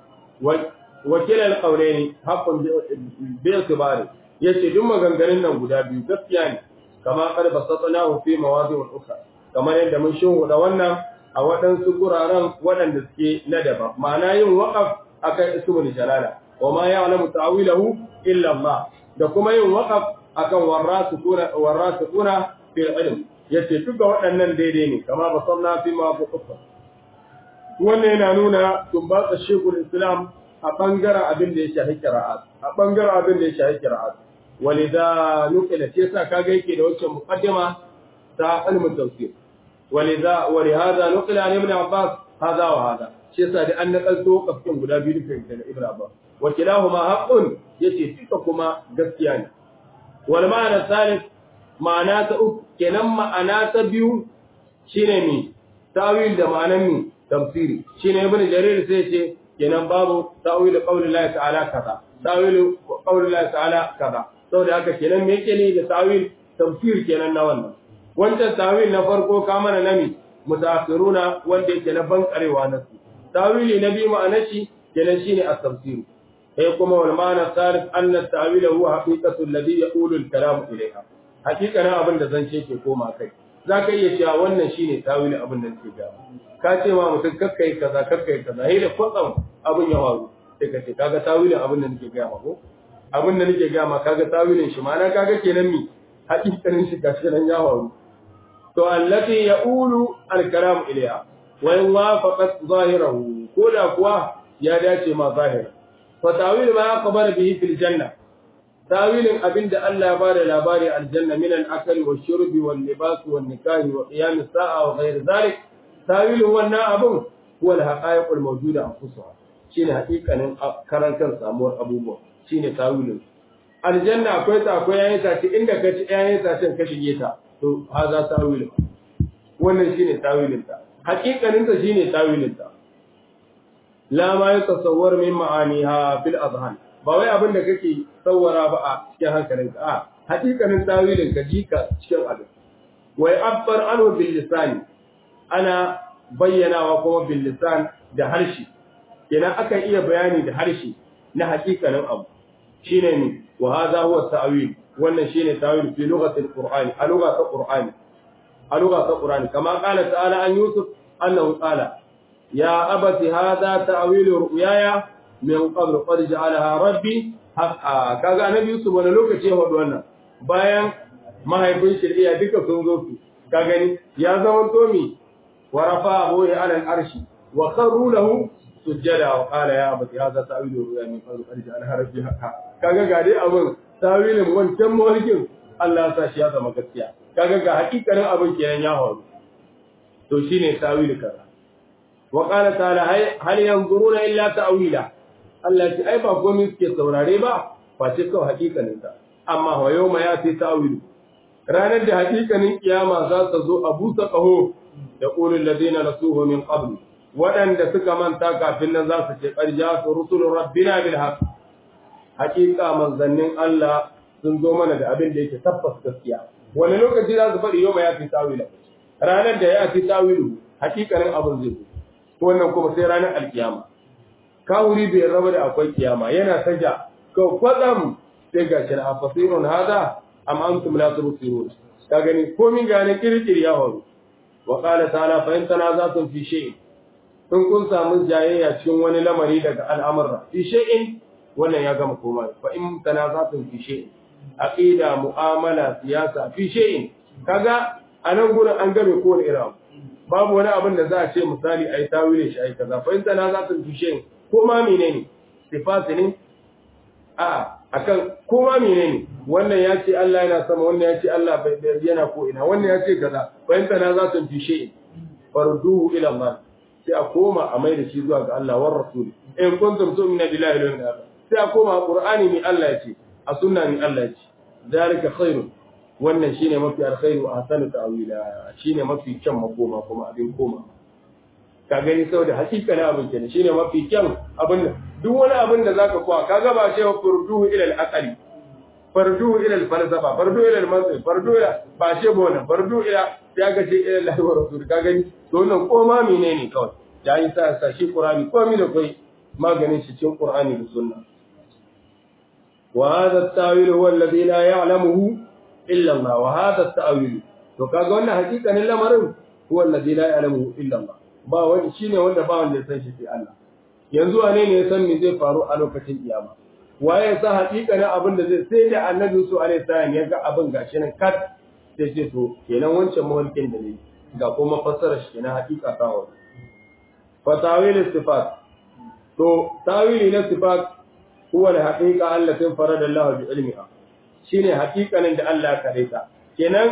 wa kila al-qawlayn haqqun bi i'tibari yace duk maganganun nan guda biyu gaskiya ne kama qad basatnahu fi mawadi' ukhra kamar yadda mun shuhuda wannan a waɗansu guraren waɗanda suke na daban ma'ana yin waqaf akan ismul jalala wa ma ya'lamu ta'wilahu illa Allah da kuma yin waqaf akan warasikuna warasikuna fil ilm yace duka waɗannan daidai ne kama ba sanna fi ma bu kufa wannan yana nuna tumbatsa shekul islam a bangaren abin da ya shafi qira'at a bangaren abin da ya shafi qira'at walida nukila ce sa kaga yake da wancan muqaddima ta ilmin tafsir ولذا ولهذا نقل عن ابن عباس هذا وهذا shi yasa da an nakalto kafin guda biyu duka daga Ibn Abbas wa kilahuma haqqun yace duka kuma gaskiya ne wal ma'ana salif ma'ana ta uku kenan ma'ana ta biyu shine mi tawil da ma'anan mi tafsiri shine Ibn Jarir sai yace kenan babu tawil qaulillahi ta'ala kaza tawil qaulillahi ta'ala kaza saboda haka kenan me yake ne da tawil tafsir kenan na wannan wancan tawil na farko ka mana nami mutaakhiruna wanda yake na bankarewa na su tawili na biyu ma'anar shi kenan shine at-tafsir sai kuma wal ma'ana salif anna at-tawil huwa haqiqatu alladhi yaqulu al-kalam ilayha haqiqatan abin da zance ke koma kai zaka iya cewa wannan shine tawili abin da ke ga ka ce ma mutum kakkai kaza kakkai kaza sai da kwatsam abin ya faru sai ka ce kaga tawilin abin da nake ga ma ko abin da nake ga ma kaga tawilin shi ma'ana kaga kenan mi haqiqanin shi gashi nan ya faru to allati yaqulu al-kalam ilayha wa in wafaqat zahirahu koda kuwa ya dace ma zahir fa tawil ma qabala bihi fil janna tawilin abinda Allah ya bada labari aljanna min al-akli wa shurbi wal libas wal nikah wa qiyam as-sa'a wa ghayr dhalik tawilin wannan abun huwa al-haqa'iq al-mawjuda anfusuha shine haƙiƙanin karantar samuwar abubuwa shine tawilin aljanna akwai ta akwai yayin ta inda ka ci yayin ta ka shige ta to haza tawilin wannan shine tawilin ta hakikanin ta shine tawilin ta la ma yatasawwar min ma'aniha fil azhan ba wai abin da kake tsawara ba a cikin hankalinka a hakikanin tawilin ka jika cikin abin wai abbar anhu bil lisan ana bayyanawa kuma bil lisan da harshe kenan akan iya bayani da harshe na hakikanin abu shine ne wa hadha huwa ta'wil wannan shine tawil fi lughatil qur'ani a lughatil qur'ani a lughatil qur'ani kama qala ta'ala an yusuf annahu qala ya abati hadha ta'wil ru'yaya min qabl qad ja'alaha rabbi haqa kaga annabi yusuf wani lokaci ya faɗi wannan bayan mahaifin shari'a duka sun zo su ka gani ya zama tomi wa rafa'ahu ala al-arshi wa kharru lahu sujjada wa qala ya abati hadha ta'wil ru'ya min qabl qad ja'alaha rabbi haqa kaga ga dai abin tawilin wancan mawarkin Allah ya sa shi ya zama gaskiya kaga ga hakikarin abin kenan ya faru to shine tawili kaza wa qala ta'ala hal yanzuruna illa ta'wila Allah ya ce ai ba komai suke saurare ba face kawai hakikanin ta amma wa yawma yati ta'wilu ranar da hakikanin kiyama za ta zo a busa qaho da qulul ladina nasuhu min qabl waɗanda suka manta kafin nan za su ce ƙarja su rusulun rabbina bil haqq hakika manzannin Allah sun zo mana da abin da yake tabbas gaskiya wani lokaci za su faɗi yau ma ya fi tawila ranar da ya fi tawilu hakikanin abin zai zo wannan kuma sai ranar alkiyama kawuri bai raba da akwai kiyama yana saja ko kwatsam sai ga shi a fasirun hada am antum la tubsirun ka gani komin gane kirkiri ya faru wa qala ta'ala fa in tanaza'tum fi shay'in in kun samu jayayya cikin wani lamari daga al'amurra fi shay'in wannan ya gama koma fa in tanazatun fi shay'in aqida mu'amala siyasa fi shay'in kaga anan gurin an game ko irin abu babu wani abin da za a ce misali ai tawile shi ai kaza fa in tanazatun fi shay'in ko ma menene sifati ne a akan ko ma menene wannan ya ce Allah yana sama wannan ya ce Allah bai yana ko ina wannan ya ce kaza fa in tanazatun fi shay'in farduhu ila Allah sai a koma a mai da shi zuwa ga Allah war rasul in kuntum tu'minu billahi wal yawmil akhir sai a koma qur'ani ni Allah ya ce a sunna ni Allah ya ce zalika khairun wannan shine mafi alkhairu wa ahsanu ta'wila shine mafi kyan makoma kuma abin koma ka gani saboda hakika na abin kenan shine mafi kyan abin duk wani abin da zaka kowa kaga ba ce furduhu ila al-aqli farduhu ila al-falsafa farduhu ila al-mantiq farduhu ila ba ce ba wannan farduhu ila ya ga ce ila Allah wa rasul ka gani to wannan koma menene kawai da yi sa sa shi qur'ani komai da kai maganin shi cikin qur'ani da sunna wa hadha at-ta'wil huwa alladhi la ya'lamuhu illa Allah wa hadha at-ta'wil to kaga wannan hakikanin lamarin huwa alladhi la ya'lamuhu illa Allah ba wani shine wanda ba wanda ya san shi sai Allah yanzu wane ne ya san me zai faru a lokacin kiyama waye ya san hakikanin abin da zai sai da annabi su alaihi salam ya ga abin gashi nan kat sai ce to kenan wancan mawalkin da ne ga kuma fassara shi kenan hakika ta fa tawil sifat to tawili na sifat huwa da haqiqa allati farada Allah bi ilmiha shine haqiqanin da Allah ya kare ta kenan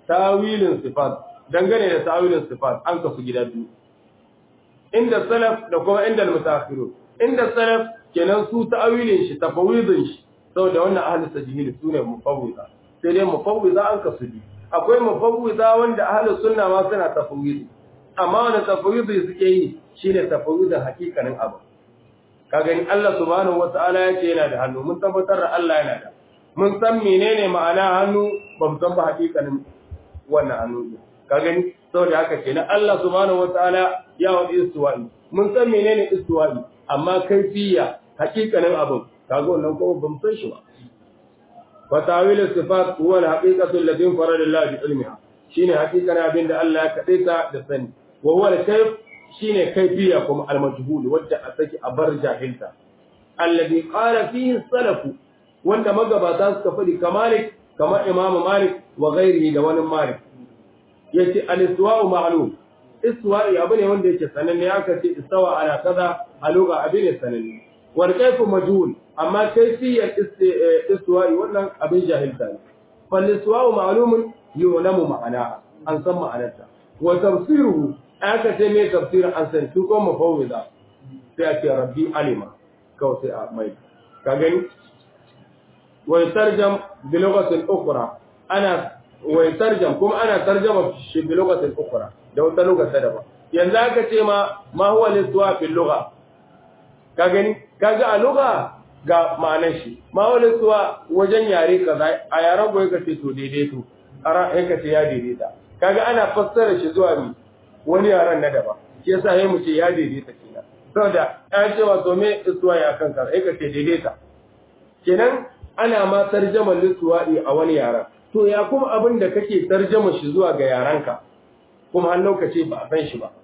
tawilin sifat dangane da tawilin sifat an kasu gida biyu inda salaf da kuma inda mutaakhiru inda salaf kenan su tawilin shi tafawidin shi saboda wannan ahli sajihil sune mufawwida sai dai mufawwida an kasu biyu akwai mufawwida wanda ahli sunna ma suna tafawidi amma wannan tafawidi suke yi shine tafawidin hakikanin abu ka gani Allah subhanahu wataala yace yana da hannu mun tabbatar da Allah yana da mun san menene ma'ana hannu ba mu san ba hakikanin wannan hannu ne ka gani saboda haka kenan Allah subhanahu wataala ya wadi istiwa'i mun san menene istiwa'i amma kaifiya hakikanin abin kaga wannan kuma ba mu san shi ba fa tawil sifat huwa al-haqiqatu allati farada Allah bi ilmiha shine hakikanin abin da Allah ya kadaita da sani wa huwa al-kayf shine kaifiya kuma al-majhul wadda a saki a bar jahilta alladhi qala fihi salafu wanda magabata suka faɗi kamalik kamar Imam Malik wa ghairihi da wani Malik yace al-istiwa'u ma'lum istiwa'i abu ne wanda yake sananne aka ce istawa ala kaza a lugha abin ne sananne wal kayfu majhul amma kayfiyar istiwa'i wannan abin jahilta ne fal istiwa'u ma'lumun yu'lamu ma'ana an san ma'anarta wa tafsiruhu aka ce me tafsirin an san su ko mafawwida sai a ce rabbi alima kawai sai a mai ka gani ويترجم بلغة أخرى أنا ويترجم كم أنا ترجمة بلغة أخرى لو تلغة سدبا ينزاك تيما ما هو الاستواء في اللغة كاغني كاغا اللغة ga ma'anar shi ma wani suwa wajen yare kaza a yaren goyi ka ce to daidaito ara ya ka ce ya daidaita kaga ana fassara shi zuwa mi wani yaren na daban shi yasa sai mu ce ya daidaita kenan saboda ya ce wato me isuwa ya kan kaza ya ka ce daidaita kenan ana ma tarjama lissuwa'i a wani yaran to ya kuma abin da kake tarjama shi zuwa ga yaranka kuma har lokaci ba a san shi ba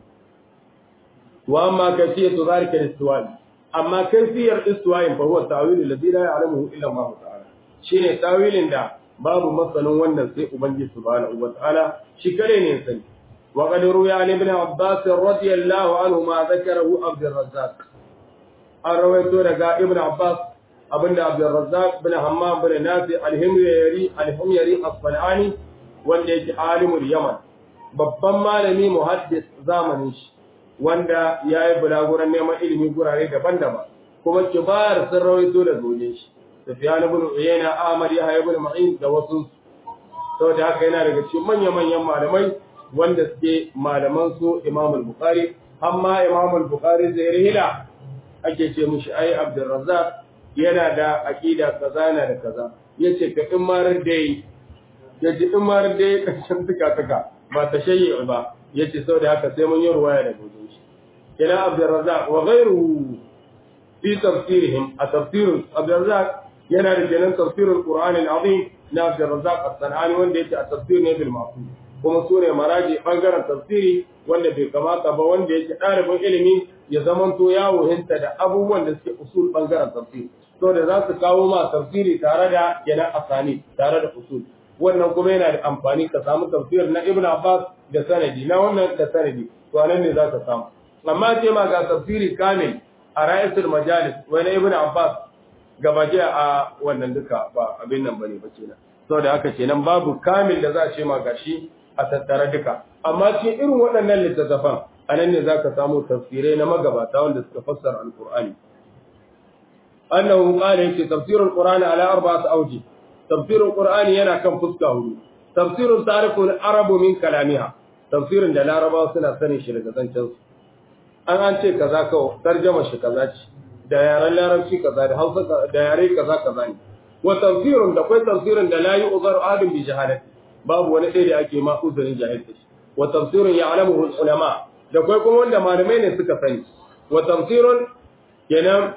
wa amma kafiyatu zalika lissuwa'i amma kafiyar issuwa'in fa huwa ta'wilu alladhi la ya'lamuhu illa Allah ta'ala shine tawilin da babu masanin wannan sai ubangiji subhanahu wa ta'ala shi kare ne sani wa qad ruya an ibn abbas radiyallahu anhu ma zakarahu abd razzaq an rawaito daga ibn abbas abinda Abdurrazzaq bin Hammam bin Nafi al-Himyari al-Himyari as-Sanani wanda yake alimul Yaman babban malami muhaddis zamanin shi wanda yayi bulaguran neman ilimi gurare daban-daban kuma kibar sun rawaito da zoje shi Sufyan ibn Uyayna Ahmad Yahya ibn Ma'in da wasu saboda haka yana daga cikin manya-manyan malamai wanda suke malaman su Imam al-Bukhari amma Imam al-Bukhari zai rihila ake ce mishi ai Abdurrazzaq yana da aƙida kaza yana da kaza yace ka in marar dai yace in marar dai kashin tuka tuka ba ta shayyi ba yace saboda haka sai mun yi ruwaya da gojin shi kila Abdurrazzaq wa ghayruhu fi tafsirihim a tafsirun Abdurrazzaq yana da kenan tafsirul Qur'an al-Azim na Abdurrazzaq as-Sanani wanda yake a tafsir ne bil ma'qul kuma sune maraji bangaren tafsiri wanda bai kamata ba wanda yake ɗalibin ilimi ya zamanto yawo hinta da abubuwan da suke usul bangaren tafsiri to da za su kawo ma tafsiri tare da yana asani tare da usul wannan kuma yana da amfani ka samu tafsir na Ibn Abbas da sanadi na wannan da sanadi to anan ne za ka samu amma ce ma ga tafsiri kamil a ra'isul majalis wani Ibn Abbas gabaje a wannan duka ba abin nan bane ba kenan saboda haka kenan babu kamil da za a ce ma gashi a tattara duka amma cikin irin waɗannan littattafan anan ne zaka samu tafsirai na magabata wanda suka fassara alqur'ani annahu qala yace tafsirul qur'ani ala arba'ati awji tafsirul qur'ani yana kan fuska hudu tafsirun tarikul arabu min kalamiha tafsirin da larabawa suna sanin shi daga zancen su an an ce kaza kawai tarjama shi kaza ce da yaren larabci kaza da hausa da yare kaza kaza ne wa tafsirun da kai tafsirin da la yu'zaru adam bi jahadati babu wani ɗaya da ake ma uzurin jahilta shi wa tafsirun ya'lamuhu ulama da kai kuma wanda malamai ne suka sani wa tafsirun kenan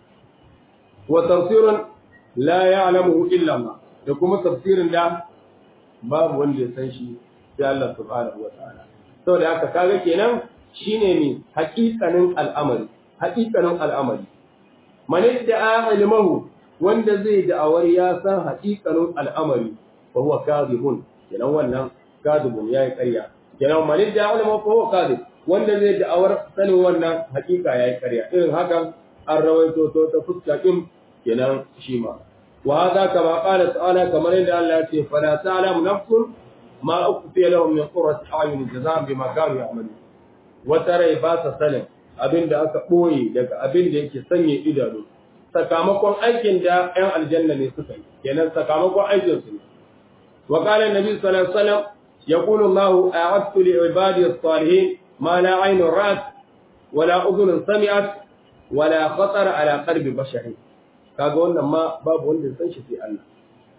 wa tafsirun la ya'lamuhu illa Allah da kuma tafsirin da babu wanda ya san shi sai Allah subhanahu wa ta'ala saboda haka kaga kenan shine ne haƙiƙanin al'amari haƙiƙanin al'amari man da ilmahu wanda zai da'awar ya san haƙiƙanin al'amari fa huwa kadhibun kenan wannan kadhibun yayi ƙarya kenan man da ilmahu fa huwa kadhib wanda zai da'awar sanin wannan haƙiƙa yayi ƙarya irin hakan an rawaito to ta fuska din kenan shi ma wa hada kama qala ta'ala kamar yadda Allah ya ce fala ta'lamu nafsun ma ukhfiya lahum min qurrati a'yun jazaa'an bima kanu ya'malun wata rai ba sa sanin abin da aka ɓoye daga abin da yake sanya idanu sakamakon aikin da 'yan aljanna ne suka yi kenan sakamakon aikin su ne wa qala annabi sallallahu alaihi wasallam yaqulu Allahu a'adtu li ibadi as-salihin ma la 'aynun ra'at wa la udhunun sami'at wa la khatara ala qalbi bashari kaga wannan ma babu wanda ya san shi sai Allah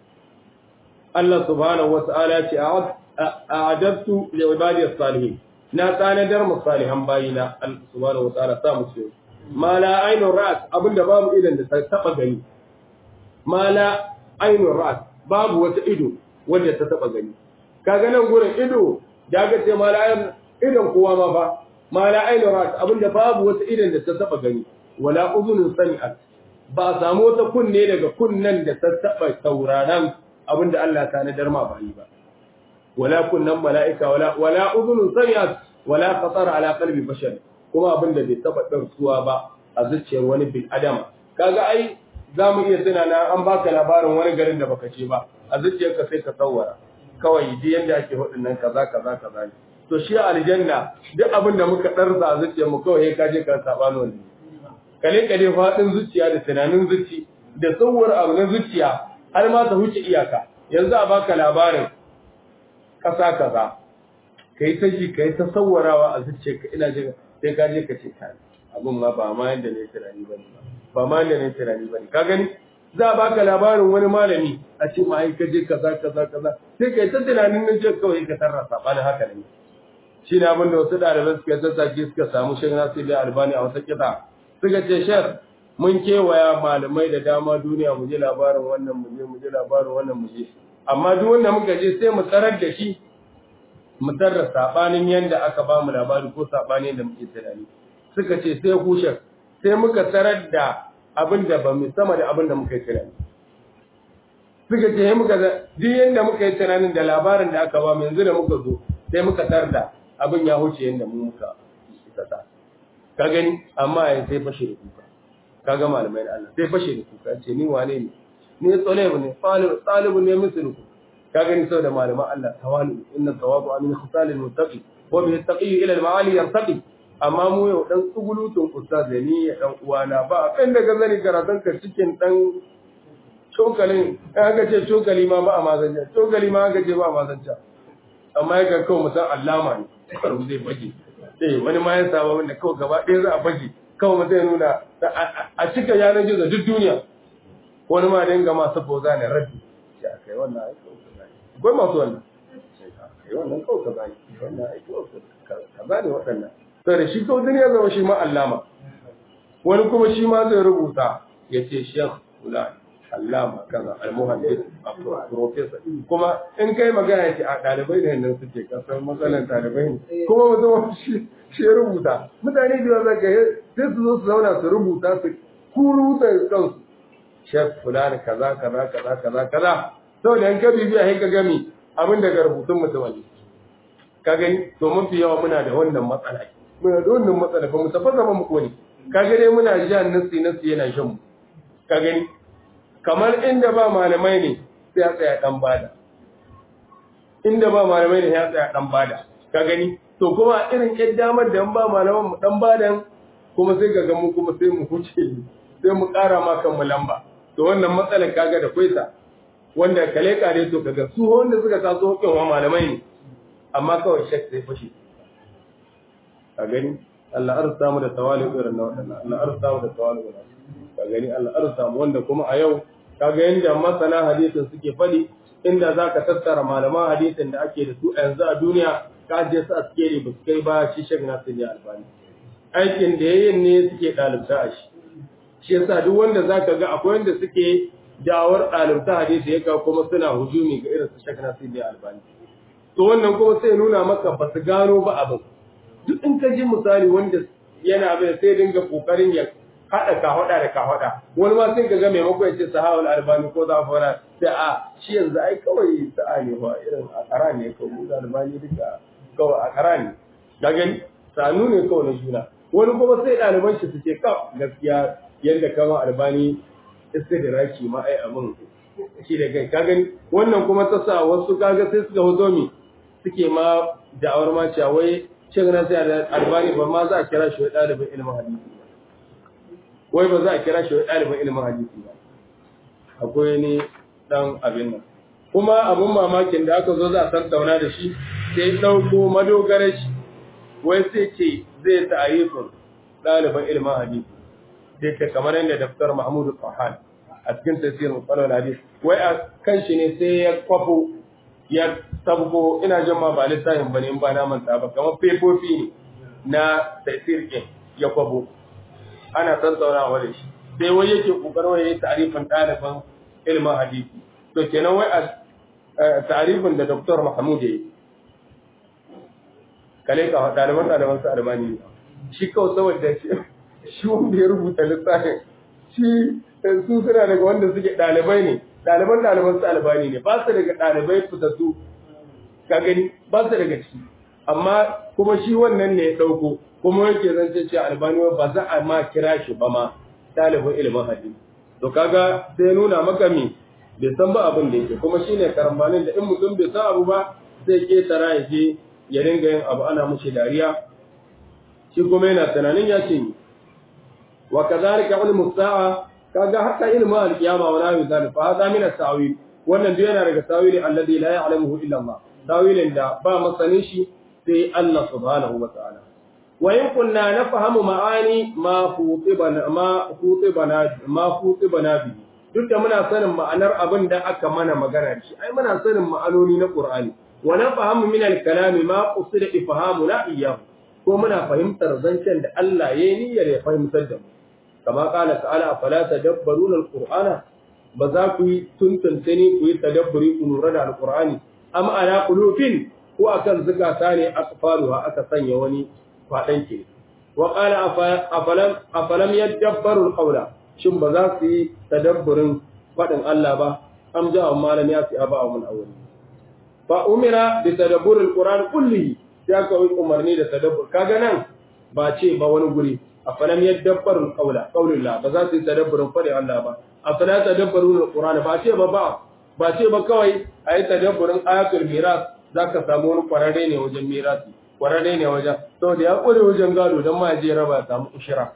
Allah subhanahu wa ta'ala ce a'adtu li ibadi as-salihin na tanadar mu salihan bayina Allah subhanahu wa ta'ala sa mu ce ma la ainur ra'at abinda babu idan da ta taba gani ma la ainur ra'at babu wata ido wanda ta taba gani kaga nan gurin ido da ga ce ma la ain idan kowa ma fa ma la ainur ra'at abinda babu wata idan da ta taba gani wala uzunun sami'at ba samu wata kunne daga kunnen da ta taba sauraron abinda Allah ta tanadar ma bayi ba wala kunnan mala'ika wala wala udhunun sami'at wala khatar ala qalbi bashar kuma abin da bai taba darsuwa ba a zuciyar wani bil adama kaga ai zamu iya tuna na an baka labarin wani garin da baka ce ba a zuciyarka sai ka tsawara kawai ji yanda ake hudin nan kaza kaza kaza ne to shi aljanna duk abin da muka darsa a zuciyar mu kawai ka je ka saba ne kale kale fadin zuciya da tunanin zuci da tsawar abu na zuciya har ma ta huce iyaka yanzu a baka labarin ƙasa kaza ka yi ta ji ka yi ta sawarawa a zuciya ka ina jin sai ka je ka ce ta abin ma ba ma yanda ne tunani ba ne ba ma yanda ne tunani ba ne ka gani za a baka labarin wani malami a ce ma ai ka je kaza kaza kaza sai ka yi ta tunanin nan je kawai ka tarra sabanin haka ne shi ne abin da wasu ɗaliban suka tattake suka samu shan nasiri albani a wata kiɗa suka ce shar mun kewaya malamai da dama duniya mu je labarin wannan mu je mu je labarin wannan mu je amma duk wanda muka je sai mu tsarar da shi mu tarra sabanin yanda aka ba mu labari ko sabanin da muke tunani suka ce sai kushe sai muka tsarar da abin da ba mu sama da abin da muka yi tunani suka ce muka ga duk yanda muka yi tunanin da labarin da aka ba mu yanzu da muka zo sai muka tar da abin ya huce yanda mu muka ta ka gani amma ya sai fashe da kuka kaga malamai da Allah sai fashe da kuka ce ni wane ne ni tsalebu ne talibu ne misluku ka gani sau da malaman Allah tawalu inna tawabu amin khisal al-muttaqi wa bi taqi ila al-ma'ali yartaqi amma mu yau dan tsugulutun ustaz da ni ya dan uwana ba kan daga zani karatun ka cikin dan cokalin aka ce cokali ma ba a mazanja cokali ma aka ce ba a mazanja amma ya ga kawai musan allama ne karu zai bage eh wani ma ya saba wanda kawai gaba ɗaya za a bage kawai mutum ya nuna a cika yanar gizo duk duniya wani ma dinga masu boza ne rabbi ya kai wannan aiki akwai masu wannan kai wannan kawai ka bani wannan aiki ka bani waɗannan sai da shi kawai duniya zama shi ma allama wani kuma shi ma zai rubuta ya ce shekh fulani allama kaza almuhaddis professor kuma in kai magana ya ce a ɗalibai da nan suke kasar matsalan ɗalibai ne kuma mutum shi shi ya rubuta mutane da yawa zaka sai su zo su zauna su rubuta su kuruta kansu shek fulani kaza kaza kaza kaza kaza saboda in ka bibiya sai ka gami abin daga rubutun mutum ne ka gani to mafi yawa muna da wannan matsala muna da wannan matsala ba mu tafasa ba mu kone ka gani muna jan nasi nasi yana shan mu ka gani kamar inda ba malamai ne sai ya tsaya dan bada inda ba malamai ne ya tsaya dan bada ka gani to kuma irin yan damar da ba malaman mu dan badan kuma sai ga mu kuma sai mu huce sai mu ƙara ma kan mu lamba to wannan matsalar kaga da kwaisa wanda kale kare to kaga su wanda suka taso hukin wa malamai ne amma kawai shek sai fashi ka gani Allah arsa mu da tawali'u irin na wadannan Allah arsa mu da tawali'u ka gani Allah arsa mu wanda kuma a yau kaga yanda masana hadisin suke fadi inda zaka tattara malaman hadisin da ake da su a yanzu a duniya ka je su askeri ba su kai ba shi shek Nasir Albani aikin da yayin ne suke dalibta a shi shi yasa duk wanda zaka ga akwai wanda suke dawar ɗalibta hadisi ya kawo kuma suna hujumi ga irin su shek Nasir Albani to wannan kuma sai nuna maka ba su gano ba abin duk in ka ji misali wanda yana bai sai dinga kokarin ya haɗa kahwada da kahwada wani ma sai ka ga maimako ya ce sahawul albani ko zafara sai a shi yanzu ai kawai sa'a ne ba irin a kara ne kawai da albani duka kawai a kara ne ga gani sanu ne kawai na juna wani kuma sai ɗaliban shi su ce ka gaskiya yadda kama albani istidraki ma ai abin shi da kai ka gani wannan kuma ta sa wasu kaga sai suka hozo mi suke ma da'awar ma cewa wai Sheikh Nasir Albani ba ma za a kira shi ɗalibin ilimin hadisi wai ba za a kira shi ɗalibin ilimin hadisi ba akwai ni dan abin nan kuma abun mamakin da aka zo za a tattauna da shi sai ɗauko madogarar shi wai sai ce zai ta'arifin ɗaliban ilimin hadisi sai ce kamar yadda daftar Mahmudu Fahan a cikin tafsirin Musallar Hadis wai a kan shi ne sai ya kwafo ya sabgo ina jin ma ba littafin bane in ba na manta ba kamar fefofi ne na tafsir ɗin ya kwafo ana tattaunawa da shi sai wai yake kokarin wai yayi ta'arifin ɗaliban ilimin hadisi to kenan wai a ta'arifin da Dr. Mahmud ya yi kale ka ɗaliban ɗaliban su almani ne shi kawai saboda shi shi wanda ya rubuta littafin shi su suna daga wanda suke ɗalibai ne ɗaliban ɗaliban su albani ne ba su daga ɗalibai fitattu ka gani ba su daga ciki amma kuma shi wannan ne ya ɗauko kuma yake zance ce albani ba za a ma kira shi ba ma ɗalibin ilimin hadisi to kaga sai nuna maka me bai san ba abin da yake kuma shine karambanin da in mutum bai san abu ba zai ketara ya je ya dinga yin abu ana mushi dariya shi kuma yana tunanin ya ce ni wa kadhalika ilmu sa'a kaga haka ilmu al-qiyama wa nahu zalika fa hada min at-ta'wil wannan duk yana daga tawili alladhi la ya'lamuhu illa Allah tawilin da ba masanin shi sai Allah subhanahu wa ta'ala wa in kunna nafhamu ma'ani ma futibana ma futibana ma futibana bi duk da muna sanin ma'anar abin da aka mana magana shi ai muna sanin ma'anoni na Qur'ani wa nafhamu min al-kalami ma qusida ifhamuna iyyahu ko muna fahimtar zancen da Allah ya yi niyyar ya fahimtar da mu kama kala ta'ala fala tadabbaruna al-qur'ana ba za ku yi tuntunta ne ku yi tadabburi ku lura da al-qur'ani am ala qulubin ko akan zukata ne asfaruha aka sanya wani fadan ke wa qala afalam afalam yadabbaru al-qawla shin ba za su yi tadabburin fadin Allah ba am ja'a malam ya fi aba mun awwali fa umira bi tadabbur al-qur'an kullihi sai aka yi umarni da tadabbur kaga nan ba ce ba wani guri afalam yadabbaru al-qawla qawlullah ba za su yi tadabburin fadin Allah ba afala tadabbaru al-qur'an ba ce ba ba ba ce ba kawai ayi tadabburin ayatul miras zaka samu wani kwararre ne wajen mirasi kwararre ne wajen saboda ya kore wajen gado dan ma je raba samu ushira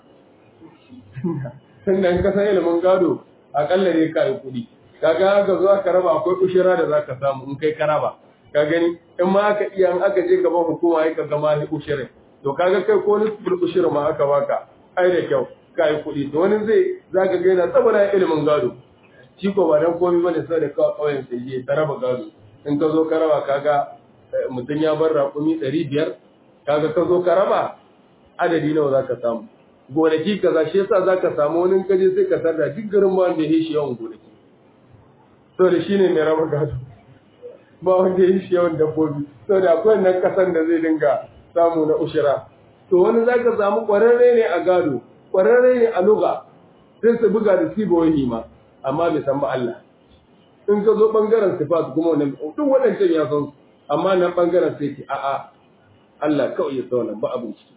sannan ka san ilimin gado akalla ne ka yi kuɗi kaga aka zo aka raba akwai ushira da zaka samu in kai ka raba ka gani in ma aka iya in aka je gaban hukuma ai ka gama ni ushirin to kaga kai ko ni ushir ma aka baka ai da kyau ka yi kuɗi to wani zai zaka ga yana tsabara ilimin gado shi ko ba dan komai bane sai da kawai kauyen sai je ta raba gado in ka zo ka raba kaga mutum ya bar raƙumi ɗari biyar kaga ka zo ka raba adadi nawa za ka samu gonaki kaza shi yasa za ka samu wani kaje sai ka sarda duk garin ba wanda ya shi yawan gonaki to da shi ne mai raba gado ba wanda ya shi yawan dabbobi to da akwai nan kasan da zai dinga samu na ushira to wani za ka samu ƙwararre ne a gado ƙwararre ne a luga sai su buga da siboyi ma amma bai san ba Allah in ka zo bangaren sifat kuma wannan duk waɗancan ya san amma nan bangaren sai ki a'a Allah kawai ya sauna ba abin ciki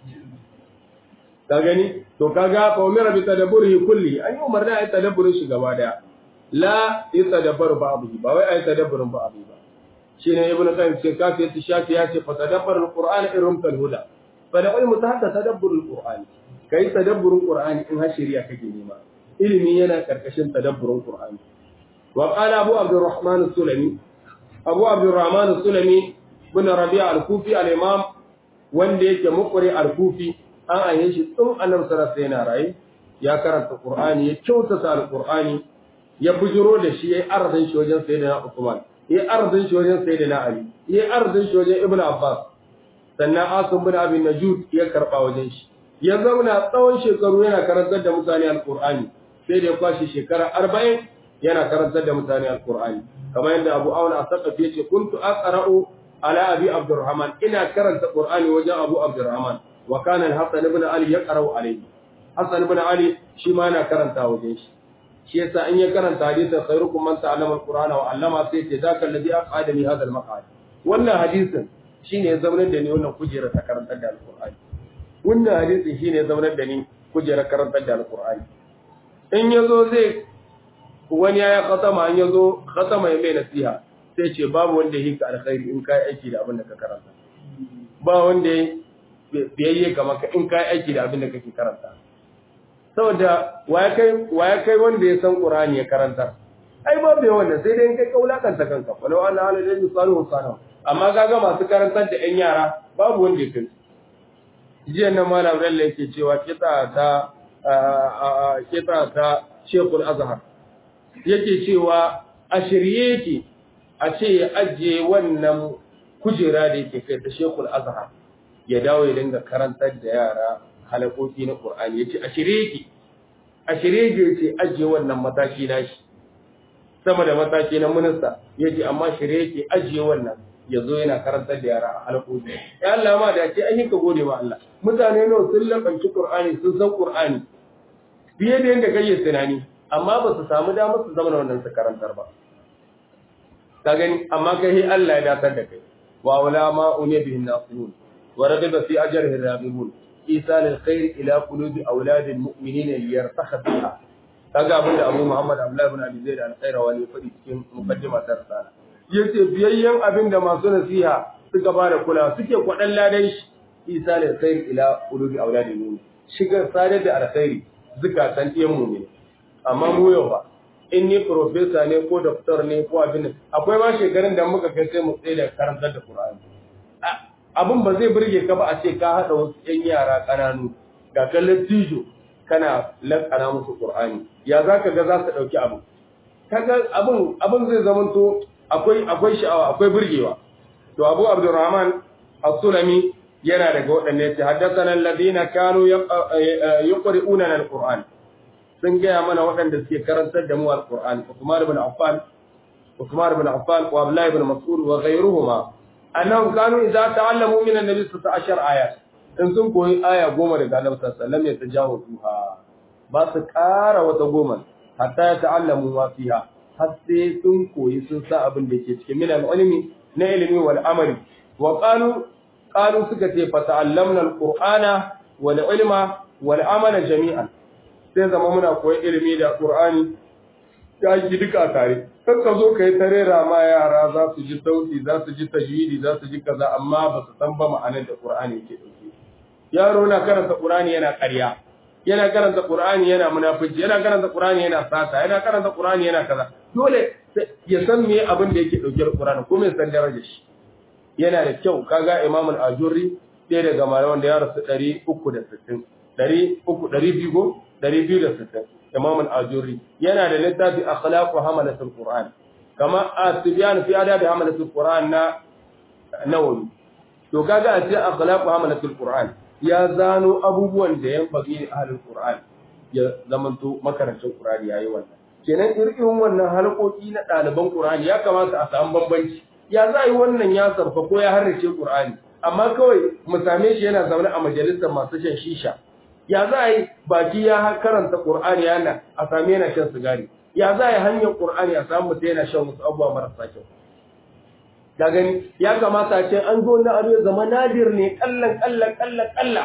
ka gani to kaga fa umira bi tadabburihi kulli an yi umarni a yi tadabburin shi gaba daya la yatadabbar ba'dhi ba wai a yi tadabburin ba'dhi ba shine ibnu qayyim ce kafi ya shafi ya ce fa tadabbar alqur'ana irum tal huda fa da ilmu ta hatta tadabbur alqur'ani kai tadabburin qur'ani in har shari'a kake nema ilimi yana karkashin tadabburin qur'ani wa qala abu abdurrahman as-sulami abu abdurrahman as-sulami bin rabi'a al-kufi al-imam wanda yake muqri al-kufi an aye shi tun annabi sallallahu alaihi yana rayi ya karanta qur'ani ya kyautata al-qur'ani ya bujiro da shi yayi arzin shi wajen sayyidina Uthman yayi arzin shi wajen sayyidina Ali yayi arzin shi wajen Ibn Abbas sannan Asim bin Abi Najud ya karba wajen shi ya zauna tsawon shekaru yana karantar da mutane al-qur'ani sai da ya kwashi shekara 40 yana karantar da mutane al-qur'ani kamar yadda Abu Awan as-Saqafi yace kuntu aqra'u ala Abi Abdurrahman ina karanta qur'ani wajen Abu Abdurrahman wa kana al-Hasan ibn Ali yaqra'u alayhi Hasan ibn Ali shi ma yana karanta wajen shi shi yasa in ya karanta hadisin khairukum man ta'allama al-Qur'ana wa 'allama sai ce zaka alladhi aqadani hadha al-maq'ad wannan hadisin shine ya zaunar da ni wannan kujera ta karantar da al-Qur'ani wannan hadisin shine ya zaunar da ni kujera karantar da al-Qur'ani in yazo zai wani ya khatama an yazo khatama ya mai nasiha sai ce babu wanda yake alkhairi in kai aiki da abin da ka karanta ba wanda biyayye ga maka in kai aiki da abin da kake karanta saboda waya kai waya kai wanda ya san qur'ani ya karanta ai ba bai wannan sai dai in kai kaulakanta kanka walau ana ala da yusalu sana amma kaga masu karantar da yan yara babu wanda ya kai jiya nan malam Bello yake cewa kita ta kita ta Sheikhul Azhar yake cewa a shirye yake a ce ya ajiye wannan kujera da yake kai ta Sheikhul Azhar ya dawo ya dinga karantar da yara halakoki na Qur'ani yace a shirye yake a shirye yake yace ajiye wannan mataki nashi sama da mataki na minista yace amma shirye yake ajiye wannan yazo yana karantar da yara halakoki ya Allah ma da ce an yi ka gode ma Allah mutane nawa sun lakanci Qur'ani sun san Qur'ani fiye da yadda kai tunani amma ba su samu damar su zama wannan su karantar ba ka gani amma kai Allah ya datar da kai wa ulama unya bihin nasirun wa ragaba fi ajrihi rabibun isal alkhair ila qulubi awlad almu'minin liyartakha biha kaga abinda Abu Muhammad Abdullah ibn Abi Zaid al-Khaira wani fadi cikin muqaddimar risala yace biyayyen abinda masu nasiha suka bada kula suke kwadan ladan shi isal alkhair ila qulubi awlad almu'minin shigar sadar da alkhairi zukatan ɗiyan mu'mini amma mu yau ba in ni profesa ne ko doktor ne ko abin akwai ma shekarun da muka kai sai mu tsaye da karantar da Qur'ani abin ba zai burge ka ba a ce ka hada wasu yan yara kananu ga kallon tijo kana lakana musu Qur'ani ya zaka ga za su dauki abu kaga abin abin zai zamanto akwai akwai sha'awa akwai burgewa to Abu Abdurrahman As-Sulami yana daga waɗanne yace haddathana alladhina kanu yuqri'una al-Qur'an sun gaya mana waɗanda suke karantar da mu al-Qur'an Uthman ibn Affan Uthman ibn Affan wa Abdullah ibn Mas'ud wa ghayruhuma annahum kanu idza ta'allamu min an-nabi 16 ayat in sun koyi aya goma daga Annabi sallallahu alaihi wasallam ya tajawazuha ba su ƙara wata goma hatta ya ta'allamu ma fiha har sai sun koyi sun sa abin da ke cikin min al-ilmi na ilimi wal amali wa qalu qalu suka ce fa ta'allamna al-qur'ana wal ilma wal amala jami'an sai zama muna koyi ilimi da qur'ani ta yi duka tare kan ka zo kai tare ma yara za su ji sauti za su ji tajwidi za su ji kaza amma ba su san ba ma'anar da qur'ani yake dauke yaro na karanta qur'ani yana ƙarya yana karanta qur'ani yana munafici yana karanta qur'ani yana sata yana karanta qur'ani yana kaza dole ya san me abin da yake dauke da qur'ani kuma ya san darajar shi yana da kyau kaga Imam al-Ajurri sai daga malaman da ya rasu 360 300 260 Imam al-Ajurri yana da littafi akhlaqu hamalatul Qur'an kama asbyan fi adab hamalatul Qur'an na Nawawi to kaga a cikin akhlaqu hamalatul Qur'an ya zano abubuwan da yan bagi ahlul Qur'an ya zamanto makarancin Qur'ani yayi wannan kenan irin wannan halkoki na ɗaliban Qur'ani ya kamata a samu bambanci ya za yi wannan ya sarfa ko ya harrace Qur'ani amma kawai mu same shi yana zaune a majalisar masu shan shisha ya za yi baki ya karanta Qur'ani yana a same yana shan sigari ya za yi hanyar Qur'ani a samu mutum yana shan wasu abubuwa marasa kyau da gani ya kamata ce an zo na abu zama nadir ne kallan kallan kallan kalla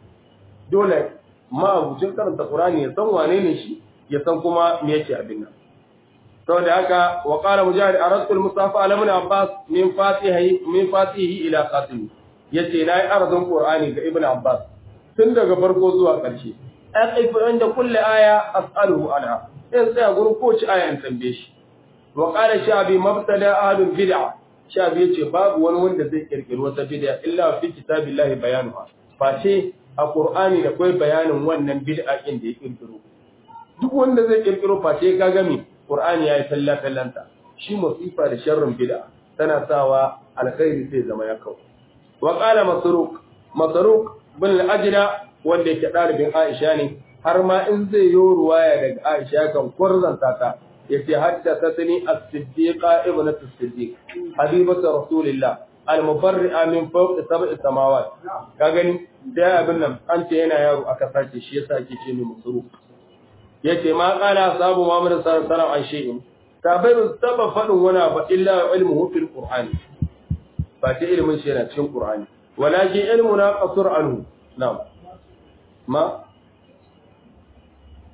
dole ma abucin karanta Qur'ani ya san wane ne shi ya san kuma me yake abin nan saboda haka wa qala mujahid aradtu al-mustafa ala ibn abbas min fatihi min fatihi ila khatimi yace nayi arzun qur'ani ga ibn abbas tun daga farko zuwa ƙarshe aqifu inda kulli aya as'aluhu anha in sai gurin kowace aya in tambaye shi wa qala shabi mabtada ahlul bid'ah shabi yace babu wani wanda zai kirkiri wata bid'a illa fi kitabillahi bayanuha face a qur'ani da kai bayanin wannan bid'a din da ya kirkiro duk wanda zai kirkiro face ka gami Qur'ani yayi talla tallanta shi musifa da sharrin bid'a tana sawa alkhairi sai zama ya kawo wa qala masruq masruq bin al-ajla wanda yake dalibin Aisha ne har ma in zai yi ruwaya daga Aisha kan kurzanta ta yace haddathatni as-siddiqa ibnatu as-siddiq habibatu rasulillah al-mubarri'a min fawqi sab'i samawat ka gani da abin nan an ce yana yaro aka sace shi yasa ake ce ni masruq yace ma qala sabu Muhammad sallallahu alaihi wasallam an shay'in sabai ba taba fadin wani ba illa ilmuhu fil qur'ani ba ta ilmin shi yana cikin qur'ani walakin ilmuna qasur anhu na'am ma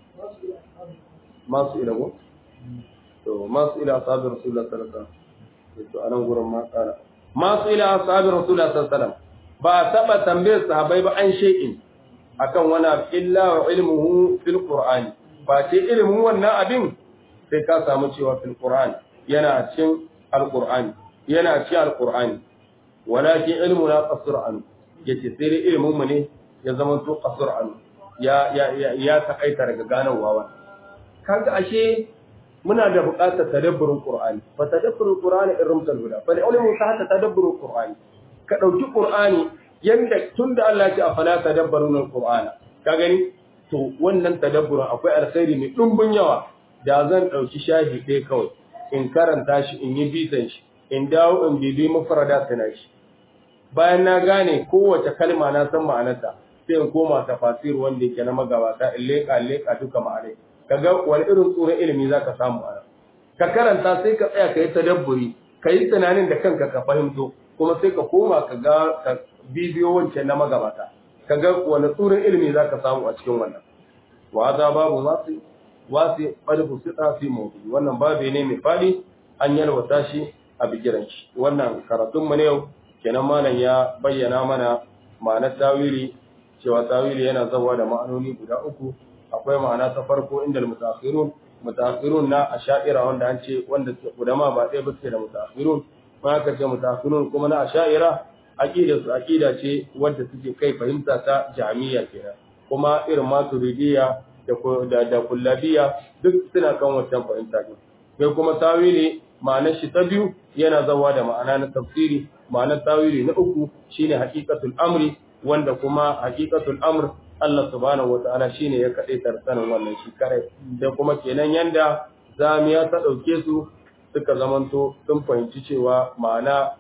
masu ila go to masu ila sabi rasulullah sallallahu alaihi wasallam to anan gurin ma tsara ma su ila ashabi rasulullah sallallahu alaihi wasallam ba taba tambayar sahabbai ba an shay'in akan wani abu illa wa ilmuhu fil qur'ani ba ce ilimin wannan abin sai ka samu cewa fil qur'ani yana cikin alqur'ani yana cikin alqur'ani walakin ilmuna qasr an yace sai dai ilimin mu ne ya zama to qasr an ya ya ya takaita daga ganawa wa kaga ashe muna da buƙatar tadabburin qur'ani fa tadabburul qur'ani irmtal huda fa ilmu sa hatta tadabburul qur'ani ka dauki qur'ani yanda tunda Allah ya ce afala tadabbaruna alqur'ana ka gani to wannan tadabburin akwai alkhairi mai dumbin yawa da zan dauki shahi ɗaya kawai in karanta shi in yi bitan shi in dawo in bibi mufrada tana shi bayan na gane kowace kalma na san ma'anarta sai in koma tafasir wanda yake na magabata in leka leka duka ma'anai kaga wani irin tsoron ilimi zaka samu a ka karanta sai ka tsaya ka yi tadabburi ka yi tunanin da kanka ka fahimto kuma sai ka koma ka ga ka bibiyo wancan na magabata ka ga wani tsoron ilimi zaka samu a cikin wannan wa za babu masu wasu ɓarfu sita fi mawdu wannan babu ne mai faɗi an yalwata shi a bigiran shi wannan karatun mu ne yau kenan malam ya bayyana mana ma'anar tawili cewa tawili yana zawa da ma'anoni guda uku akwai ma'ana ta farko inda mutaakhirun mutaakhirun na asha'ira wanda an ce wanda kudama ba ɗaya ba suke da mutaakhirun ma aka ce mutaakhirun kuma na asha'ira aqida su aqida ce wanda suke kai fahimta ta jami'a kenan kuma irin maturidiyya da da, da kullabiya duk suna kan wancan fahimta ne sai kuma tawili ma'anar shi ta biyu yana zawa da ma'ana na tafsiri ma'anar tawili na uku shine haqiqatul amri wanda kuma haqiqatul amr Allah subhanahu wata'ala shine ya kade tarsanin wannan shi kare da kuma kenan yanda zamiya ta dauke su suka zamanto sun fahimci cewa ma'ana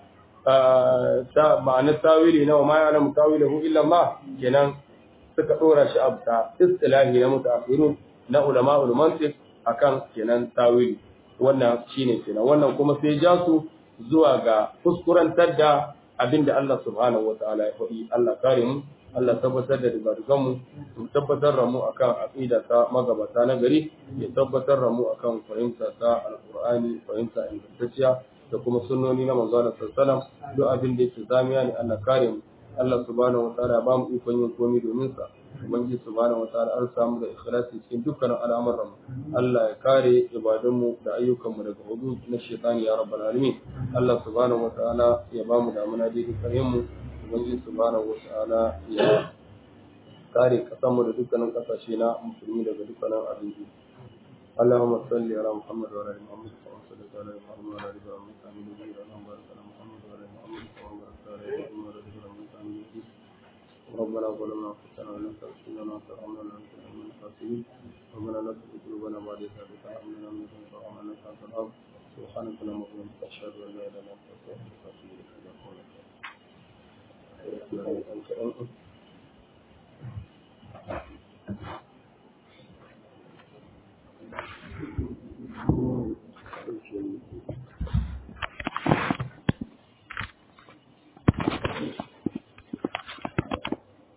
ta ma'anar tawili na wa ma ya'lamu tawilahu illa Allah kenan suka dora shi abta istilahi na mutaakhirun na ulama'ul mantiq akan kenan tawili wannan shine kenan wannan kuma sai ja su zuwa ga kuskurantar da abinda Allah subhanahu wataala ya faɗi Allah kare mu Allah tabbatar da dugadugan mu mu tabbatar da mu akan aqida ta magabata na gari ya tabbatar da mu akan fahimta ta alqur'ani fahimta ingantacciya da kuma sunnoni na manzo Allah sallallahu alaihi wasallam duk abin da yake zamiya ne Allah kare mu Allah subhanahu wataala ba mu ikon yin komai domin sa ubangiji subhanahu wataala an samu da ikhlasi cikin dukkanin al'amuran mu Allah ya kare ibadun mu da ayyukan mu daga hudu na shaytani ya rabbal alamin Allah subhanahu wataala ya ba mu damuna da dukkanin mu ubangiji subhanahu wataala ya kare kasan mu da dukkanin kasashe na musulmi daga dukkanin abinci اللهم صل على محمد وعلى ال محمد كما صليت على ابراهيم وعلى ال ابراهيم انك حميد مجيد اللهم بارك على محمد وعلى ال محمد كما باركت على ابراهيم وعلى ال ابراهيم انك حميد مجيد ربنا ظلمنا انفسنا وان لم تغفر لنا وترحمنا لنكونن من الخاسرين ربنا لا تزغ قلوبنا بعد إذ هديتنا وهب لنا من لدنك رحمة إنك أنت الوهاب سبحانك اللهم وبحمدك أشهد أن لا إله إلا أنت أستغفرك وأتوب إليك